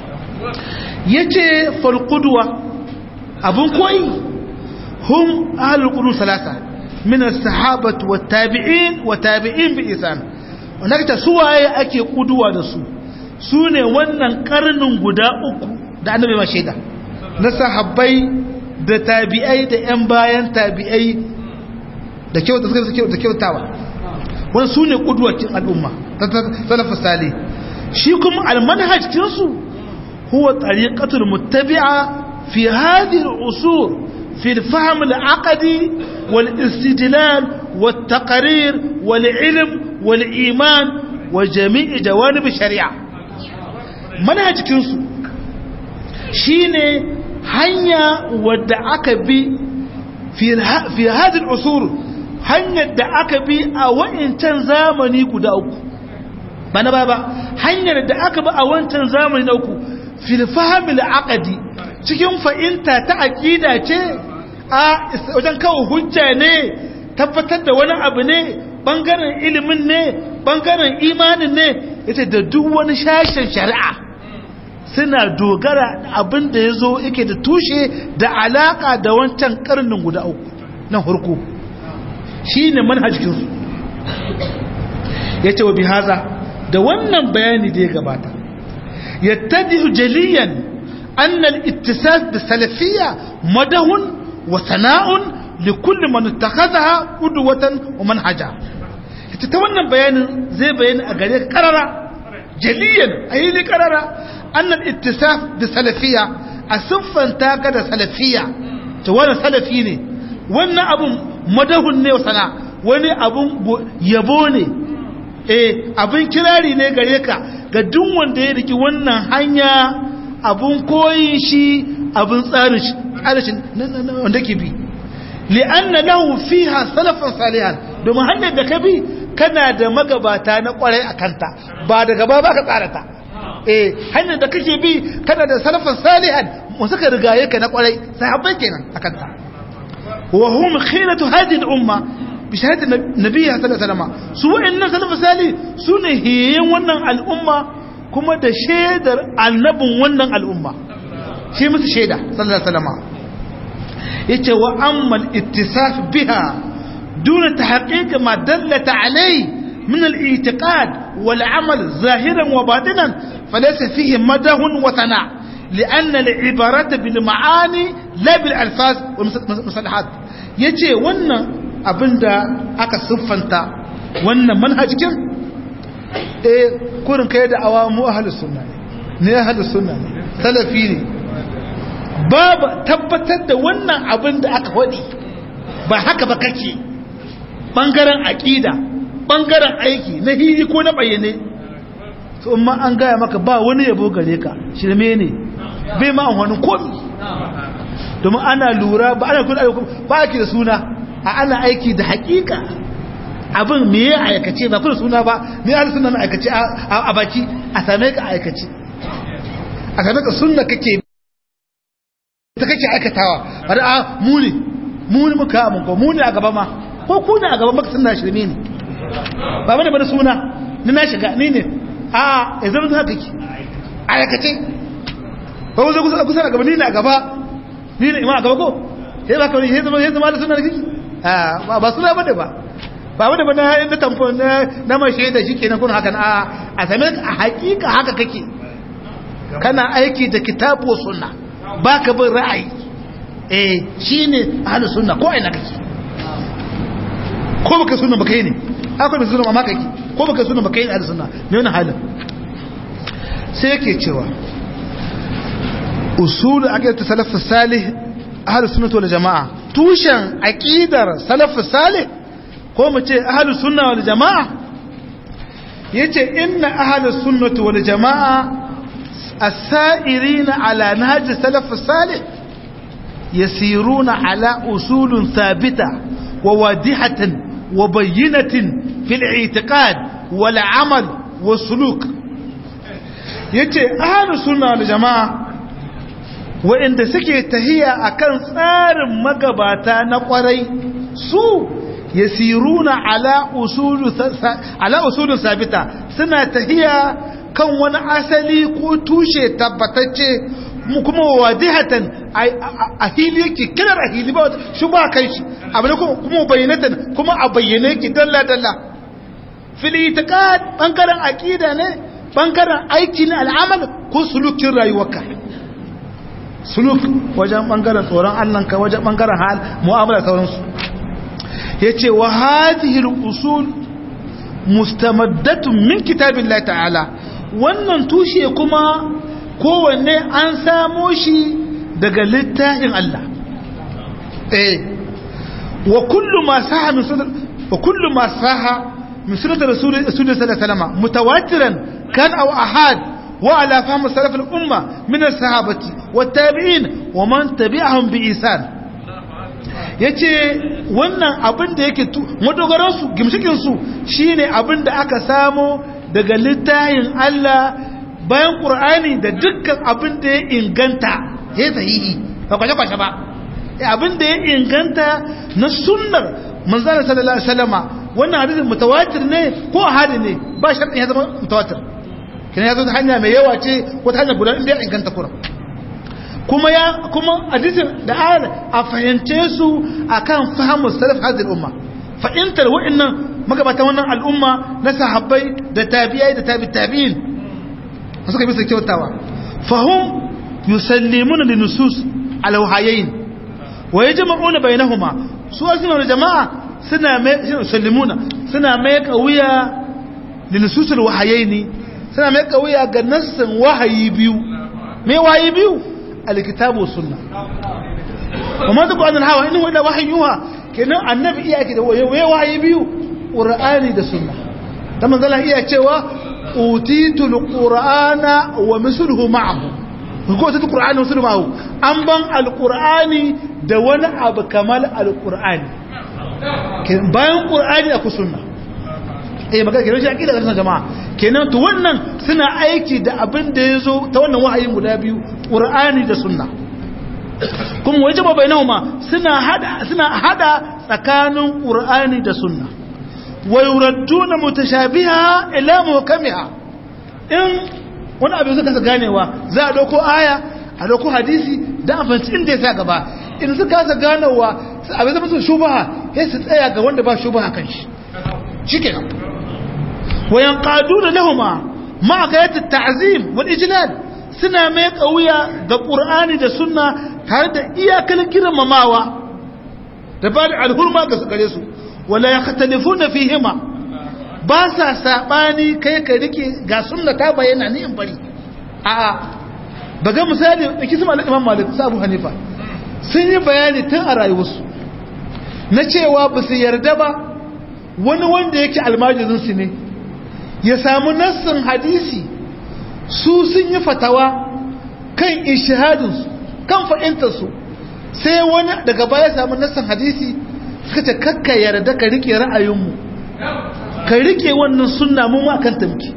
yace fal qudwa abun koyi hum ahlul qudus salasa min as-sahabati wat tabi'in wa tabi'in bi ihsan wannan suwaye ake kuduwa da su sune wannan karnin guda uku da annabi ma shaida na sahabbai da tabi'ai da yan bayan tabi'ai da kyauta suka da kyautawa wannan sune kuduwacin al'umma salafus salih shi kuma almanhaj kinsu huwa tariqatul muttabi'a fi hadhihi al-usul fi al-fahm al-aqdi wal-istidlal wat-taqrir wal-ilm wal-iman wa jami' jawanib ash-shari'a manhaj kinsu shine hanya wadda aka bi fi fi hadhihi al-usul hanyar da aka bi a wa'incan zamani guda uku ba na ba ba hanyar da aka ba a wancan zamani na uku filfahimil aqadi cikin fa'inta ta aqida ce a wajen kawo hujja ne tabbatar da wani abu ne bangaren ilimin ne bangaren imanin ne yace da duk wani shashin shari'a suna dogara abin da ya zo yake da tushe da alaka da wancan karnin guda uku na harko shi ne manhajinsu ya ce wa bihaza da wannan bayani da ya gabata yattadi jaliyan annal ittisas da salafiyya madahun wa sana'un li kulli man ittakhadha qudwatan wa manhaja ita ta wannan bayanin zai bayani a gare karara jaliyan ayi karara annal ittisaf da salafiyya a siffanta ka da salafiyya ta wannan salafi ne wannan abun madahun ne wa sana wani abun yabo ne eh abin kirari ne gare ka ga duk wanda ya riki wannan hanya abun koyi shi abin tsarin shi tsarin wanda ke bi li'anna lahu fiha salafan salihan domin hanyar da ka bi kana da magabata na kwarai a kanta ba da gaba ba ka tsara ta eh hanyar da kake bi kana da salafan salihan mu suka rigaye ka na kwarai sahabbai kenan a kanta wa hum khilatu hadhihi al-umma bishahadar nabiya sallallahu alaihi wasallam su wa'annan salafu sali su ne hiyayen wannan al'umma kuma da shaidar annabin wannan al'umma shi musu shaida sallallahu alaihi wasallam yace wa ammal ittisaf biha duna tahqiq ma dallata alai min al-i'tiqad wal amal zahiran wa batinan falaysa fihi madahun wa sana لأن العبارات بالمعاني لا بالألفاظ والمصطلحات yace wannan abinda aka siffanta wannan manhajikin eh kurin kai da awamu ahlus sunna ne ahlus sunna ne salafi ne babu tabbatar da wannan abinda aka wadi ba haka ba kake bangaren aqida bangaren aiki na hili ko na bayyane to amma an gaya maka ba wani yabo gare ka shirme ne bai ma wani komi domin ana lura ba ana kula ba ake da suna a ana aiki da hakika abin me ya aikace ba kuma suna ba me ya suna na aikace a baki a same ka aikace a same ka sunna kake ta kake aikatawa ba da muni muni muka mun ko muni a gaba ma ko ku ne a gaba maka sunna shirme ne ba bane ba da suna ni na shiga ni ne a yanzu mun haka ki aikace ba wuzo kusa kusa a gaba ni ne a gaba ni ne imam a gaba ko sai ba ka sai zama sai zama da sunan kiki a ba suna bane ba ba wanda ba na na tamfo na na mai shaida shikenan kun haka a a same a hakika haka kake kana aiki da kitabu sunna baka bin ra'ayi eh shine ahlus sunna ko ina kake ko baka sunna baka yi ne akwai baka sunna amma kake ko baka sunna baka yi ahlus sunna ne wannan halin sai yake cewa usul aqidat salaf salih ahlus sunnah wal jamaa tushen aqidar salaf salih ko mu ce ahlus sunna wal jamaa yace inna ahlus sunnah wal jamaa السائرين على نهج السلف الصالح يسيرون على أصول ثابتة وواضحة وبينة في الاعتقاد والعمل والسلوك yace ahlus sunna wal jamaa wa'inda suke tahiya akan tsarin magabata na kwarai su yasiruna ala usulu ala usulun sabita suna tahiya kan wani asali ko tushe tabbatacce kuma wadihatan a hili yake kirar a hili ba shi ba kai shi abu kuma bayyanatan kuma a bayyane yake dalla dalla fil itiqad bangaren aqida ne bangaren aiki na al'amal ko sulukin rayuwarka suluk wajen bangaren tsoron allanka wajen bangaren hal mu'amala sauransu ya ce wa hadihil usul mustamaddatun min kitabillahi ta'ala wannan tushe kuma kowanne an samo shi daga littafin Allah eh wa kullu ma saha min sunnah wa kullu ma saha min sunnah rasul sallallahu alaihi wasallam mutawatiran kan aw ahad wa ala fahm salaf al umma min as sahabati wat tabi'in wa man tabi'ahum bi ihsan yace wannan abin da yake madogaran su gimshikin su shine abin da aka samo daga littafin Allah bayan Qur'ani da dukkan abin da ya inganta ya sahihi ba kwashe kwashe ba abin da ya inganta na sunnar manzana sallallahu alaihi wasallama wannan hadisin mutawatir ne ko ahadi ne ba sharɗin ya zama mutawatir kina ya zo ta hanya mai yawa ce ko ta hanya guda inda ya inganta kuran kuma ya kuma hadisin da ayar a fahimce su akan fahimu salaf hadhihi umma fahimtar wa'annan magabatan wannan al'umma na sahabbai da tabi'ai da tabi tabi'in suka bisa kyautawa fahum yusallimuna linusus alawhayain wa yajma'una bainahuma su asina jama'a suna mai yusallimuna suna mai kawiya linusus alwahayaini suna mai kawiya ga nassin wahayi biyu me wahayi biyu alkitabu sunna kuma duk wannan hawa inna illa wahyuha kenan annabi iya ki da wahayi biyu qur'ani da sunna dan manzala iya cewa utitu alqur'ana wa misluhu ma'ahu ko ta alqur'ani misluhu ma'ahu an ban alqur'ani da wani abu kamal alqur'ani bayan qur'ani akwai sunna eh magana kenan shi akida ga jama'a kenan to wannan suna aiki da abin da yazo ta wannan wahayin guda biyu qur'ani da sunna kuma wajaba bainahuma suna hada suna hada tsakanin qur'ani da sunna wa yuradduna mutashabiha ila muhkamiha in wani abu suka kasa ganewa za a dauko aya a dauko hadisi da afanci inda ya sa gaba in suka kasa ganowa abin zama su shubaha sai su tsaya ga wanda ba shubaha kan shi shikenan wa yanqaduna lahumma ma kayat at-ta'zim wal ijlal suna mai kauya ga qur'ani da sunna tare da iyakar girmamawa da ba da alhurma ga su gare su wala ya khatalifuna fihima ba sa sabani kai ka rike ga sunna ta bayyana ni in bari a a baga misali dake su malik imam malik sa abu hanifa sun yi bayani tun a rayuwarsu na cewa ba su yarda ba wani wanda yake almajirin su ne ya samu nassin hadisi su sun yi fatawa kan ishihadin su kan fa'intar su sai wani daga baya samu nassin hadisi suka ce kakka yarda ka rike ra'ayinmu ka rike wannan sunna mu ma kan tamki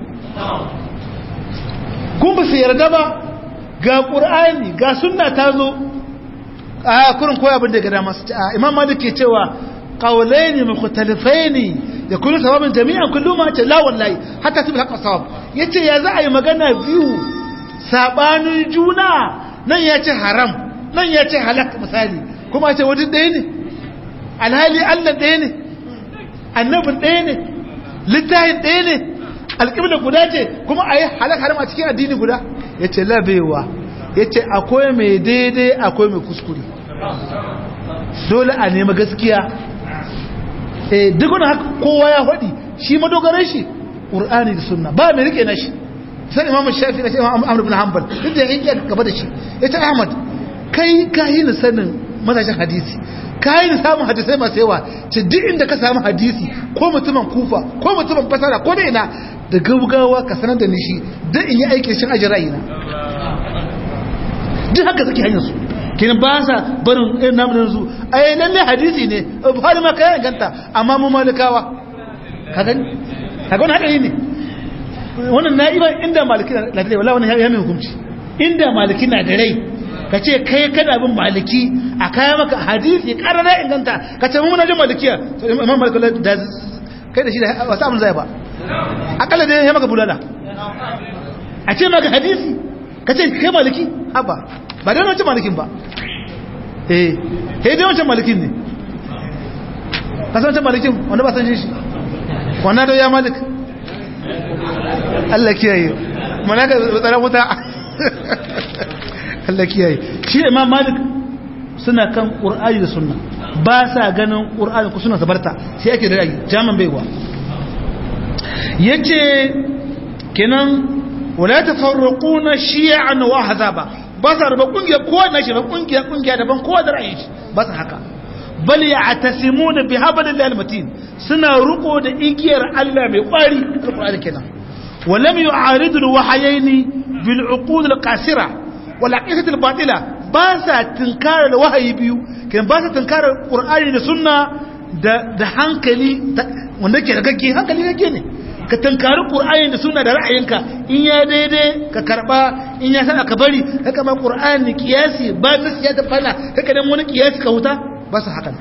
kun ba su yarda ba ga ƙur'ani ga sunna ta zo a kurin koya abin da ga dama su a imam malik ke cewa qawlaini mukhtalifaini yakunu sawaban jami'an kullu ma ce la wallahi hatta su haka sawab yace ya za a yi magana biyu sabanin juna nan ya ce haram nan ya ce halak misali kuma ce wajen ɗaya ne alhali allah ɗaya ne annabin ɗaya ne littafin ɗaya ne alƙibla guda ce kuma a yi halak haram a cikin addini guda ya ce labewa ya ce akwai mai daidai akwai mai kuskure dole a nema gaskiya duk wani haka kowa ya faɗi shi madogarar shi ƙur'ani da sunna ba mai rike na shi sai imam shafi na shi imam amr ibn hanbal duk da yake gaba da shi yace ahmad kai ka yi ni sanin mazajin hadisi ka yi ni samun hadisai masu yawa ce duk inda ka samu hadisi ko mutumin kufa ko mutumin fasara ko da ina da gaugawa ka sanar da ni shi don in yi aikin shin ajin ra'ayina duk haka suke hanyar su kenan ba sa barin irin namun yanzu ai lalle hadisi ne buhari ma kayan ganta amma mu malikawa ka gani ka gani haɗari ne wannan na'iba inda maliki na da rai wala wannan ya mai hukunci inda maliki na da rai ka ce kai kada bin maliki a kaya maka hadisi karara inganta ka ce mun jin malikiya imam maliki da kai da shi da wasu abin zai ba akalla da ya maka bulala a ce maka hadisi ka ce kai maliki haba ba da wancan malikin ba eh kai dai wancan malikin ne ka san wancan malikin wanda ba san shi wannan da ya malik Allah kiyaye mana ga tsara wuta Allah kiyaye shi imam malik suna kan qur'ani da sunna ba sa ganin qur'ani ko suna sabarta sai ake da ra'ayi jaman baiwa yace kenan wala tafarraquna shi'an wa ahzaba ba sa raba kungiya ko na shi ba kungiya kungiya daban ko da ra'ayi ba sa haka bal ya'tasimuna bi hablillahi almatin suna ruko da igiyar Allah mai kwari alqur'ani kenan ولم يعارض الوحيين بالعقول القاصره والعقيده الباطله باسا تنكار الوحي بيو كان باسا تنكار القران da sunna da da hankali wanda ke da gaggi hankali gagge ne ka tankari qur'ani da sunna da ra'ayinka in ya daidai ka karba in ya sana ka bari haka ma qur'ani kiyasi ba nasiya da fala haka dan wani kiyasi ka huta ba su haka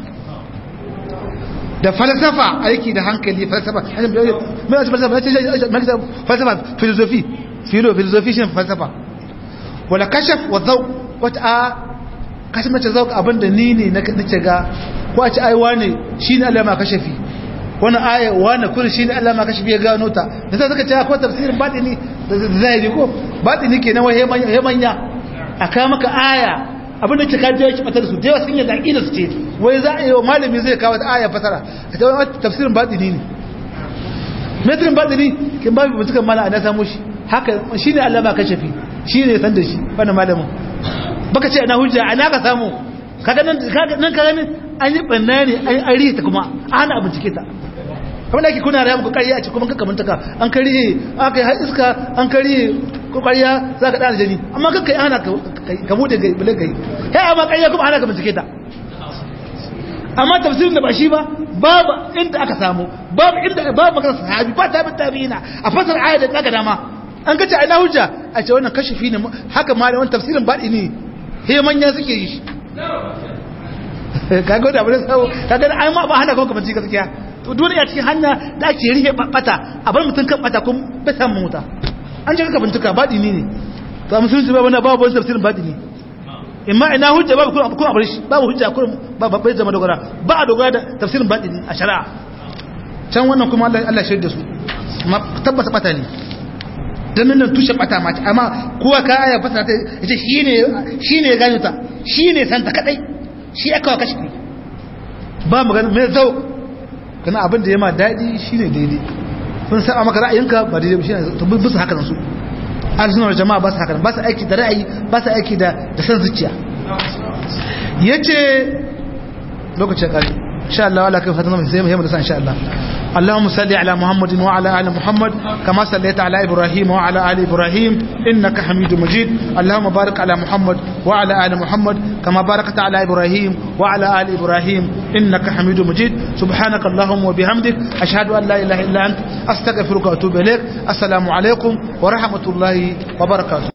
da falsafa aiki da hankali falsafa mai falsafa falsafa filosofi filo filosofi shi falsafa wala kashaf wa zauq wata a kashaf mace zauq abinda ni ne na nace ga ko a ci ai wane shine Allah ma kashafi wani aya wane kun shine Allah ma kashafi ya gano ta da sai suka ce akwai tafsirin batini da zai ko batini kenan wai hemanya aka maka aya abinda ke kaji yake fatar su da sun yadda aqida su ce wai za a yi wa malami zai kawo aya fasara a ta wani tafsirin batini ne metrin batini kin babu mutukan mala ana samu shi haka shine Allah ba kashafi shine san da shi wannan malamin baka ce ana hujja ana ka samu kaga nan kaga nan kaga ne an yi banna ne an ari ta kuma ana abin cike ta kamar da ake kuna raya muku ƙarya a cikin kuma kamar taka an kariye aka yi har iska an kariye ko ƙarya za ka ɗana jani amma kan kai ana ka bude gai bale gai ya amma ƙarya kuma ana ka bincike ta amma tafsirin da ba shi ba babu inda aka samu babu inda babu magana sahabi ba tabi tabi'ina a fasar aya da daga dama an kace ina hujja a ce wannan kashifi ne haka ma da wannan tafsirin baɗi ne he manya suke yi shi kaga da abin sau kaga da ai ma ba hana kuma bincike gaskiya to duniya cikin hanya da ake rihe bata a bar mutum kan bata kun bai samu wuta an ji ka bincika baɗi ne ne to a musulunci ba wani babu wani tafsirin baɗi ne imma ina hujja babu kuma kuma abar shi babu hujja kuma ba bai zama dogara ba a dogara da tafsirin baɗi ne a shari'a can wannan kuma Allah Allah shirya da su tabbata bata ne dan nan tushe bata ma amma kowa ka aya fasa ta yace shine shine ya gano ta shine santa kadai shi aka kashi ba magana mai zau kana abin da ya ma daɗi shi ne daidai sun saba maka ra'ayinka ba daidai shi ne to bisa haka nan su arzinar jama'a ba su haka ba su aiki da ra'ayi ba su aiki da da san zuciya ya ce lokacin ƙari insha Allah wala kai fatan sai mu da san insha Allah اللهم صل على محمد وعلى ال محمد كما صليت على ابراهيم وعلى ال ابراهيم انك حميد مجيد اللهم بارك على محمد وعلى ال محمد كما باركت على ابراهيم وعلى ال ابراهيم انك حميد مجيد سبحانك اللهم وبحمدك اشهد ان لا اله الا انت استغفرك واتوب اليك السلام عليكم ورحمه الله وبركاته